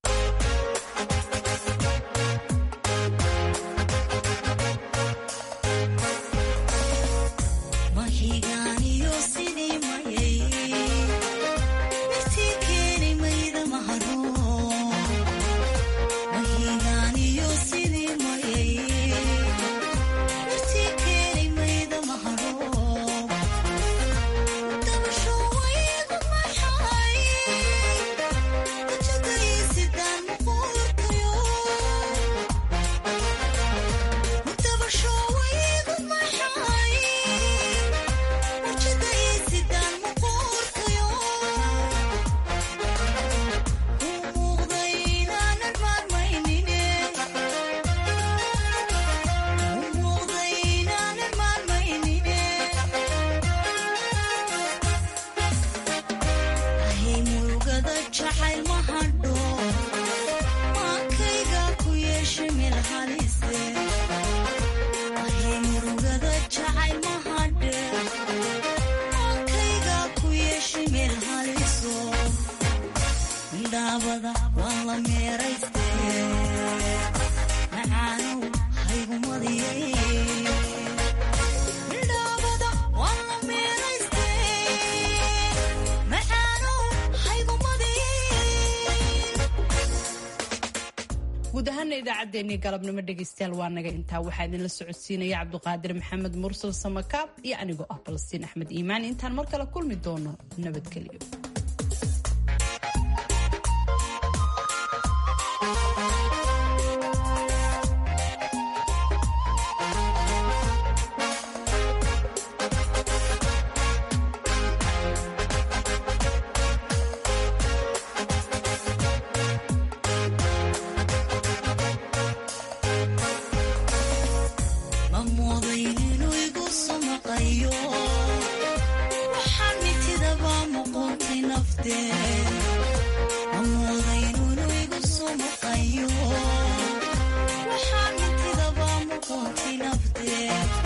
guud ahaana idaacaddeenii galabnimo dhegaystayaal waa naga intaa waxaa idinla socodsiinaya cabduqaadir maxamed mursal samakaab iyo anigoo ah balastiin axmed iimaan intaan mar kale kulmi doono nabadgelyo ma mooday inuu igu samaqayo waxaa mintidaba muqoonti nafte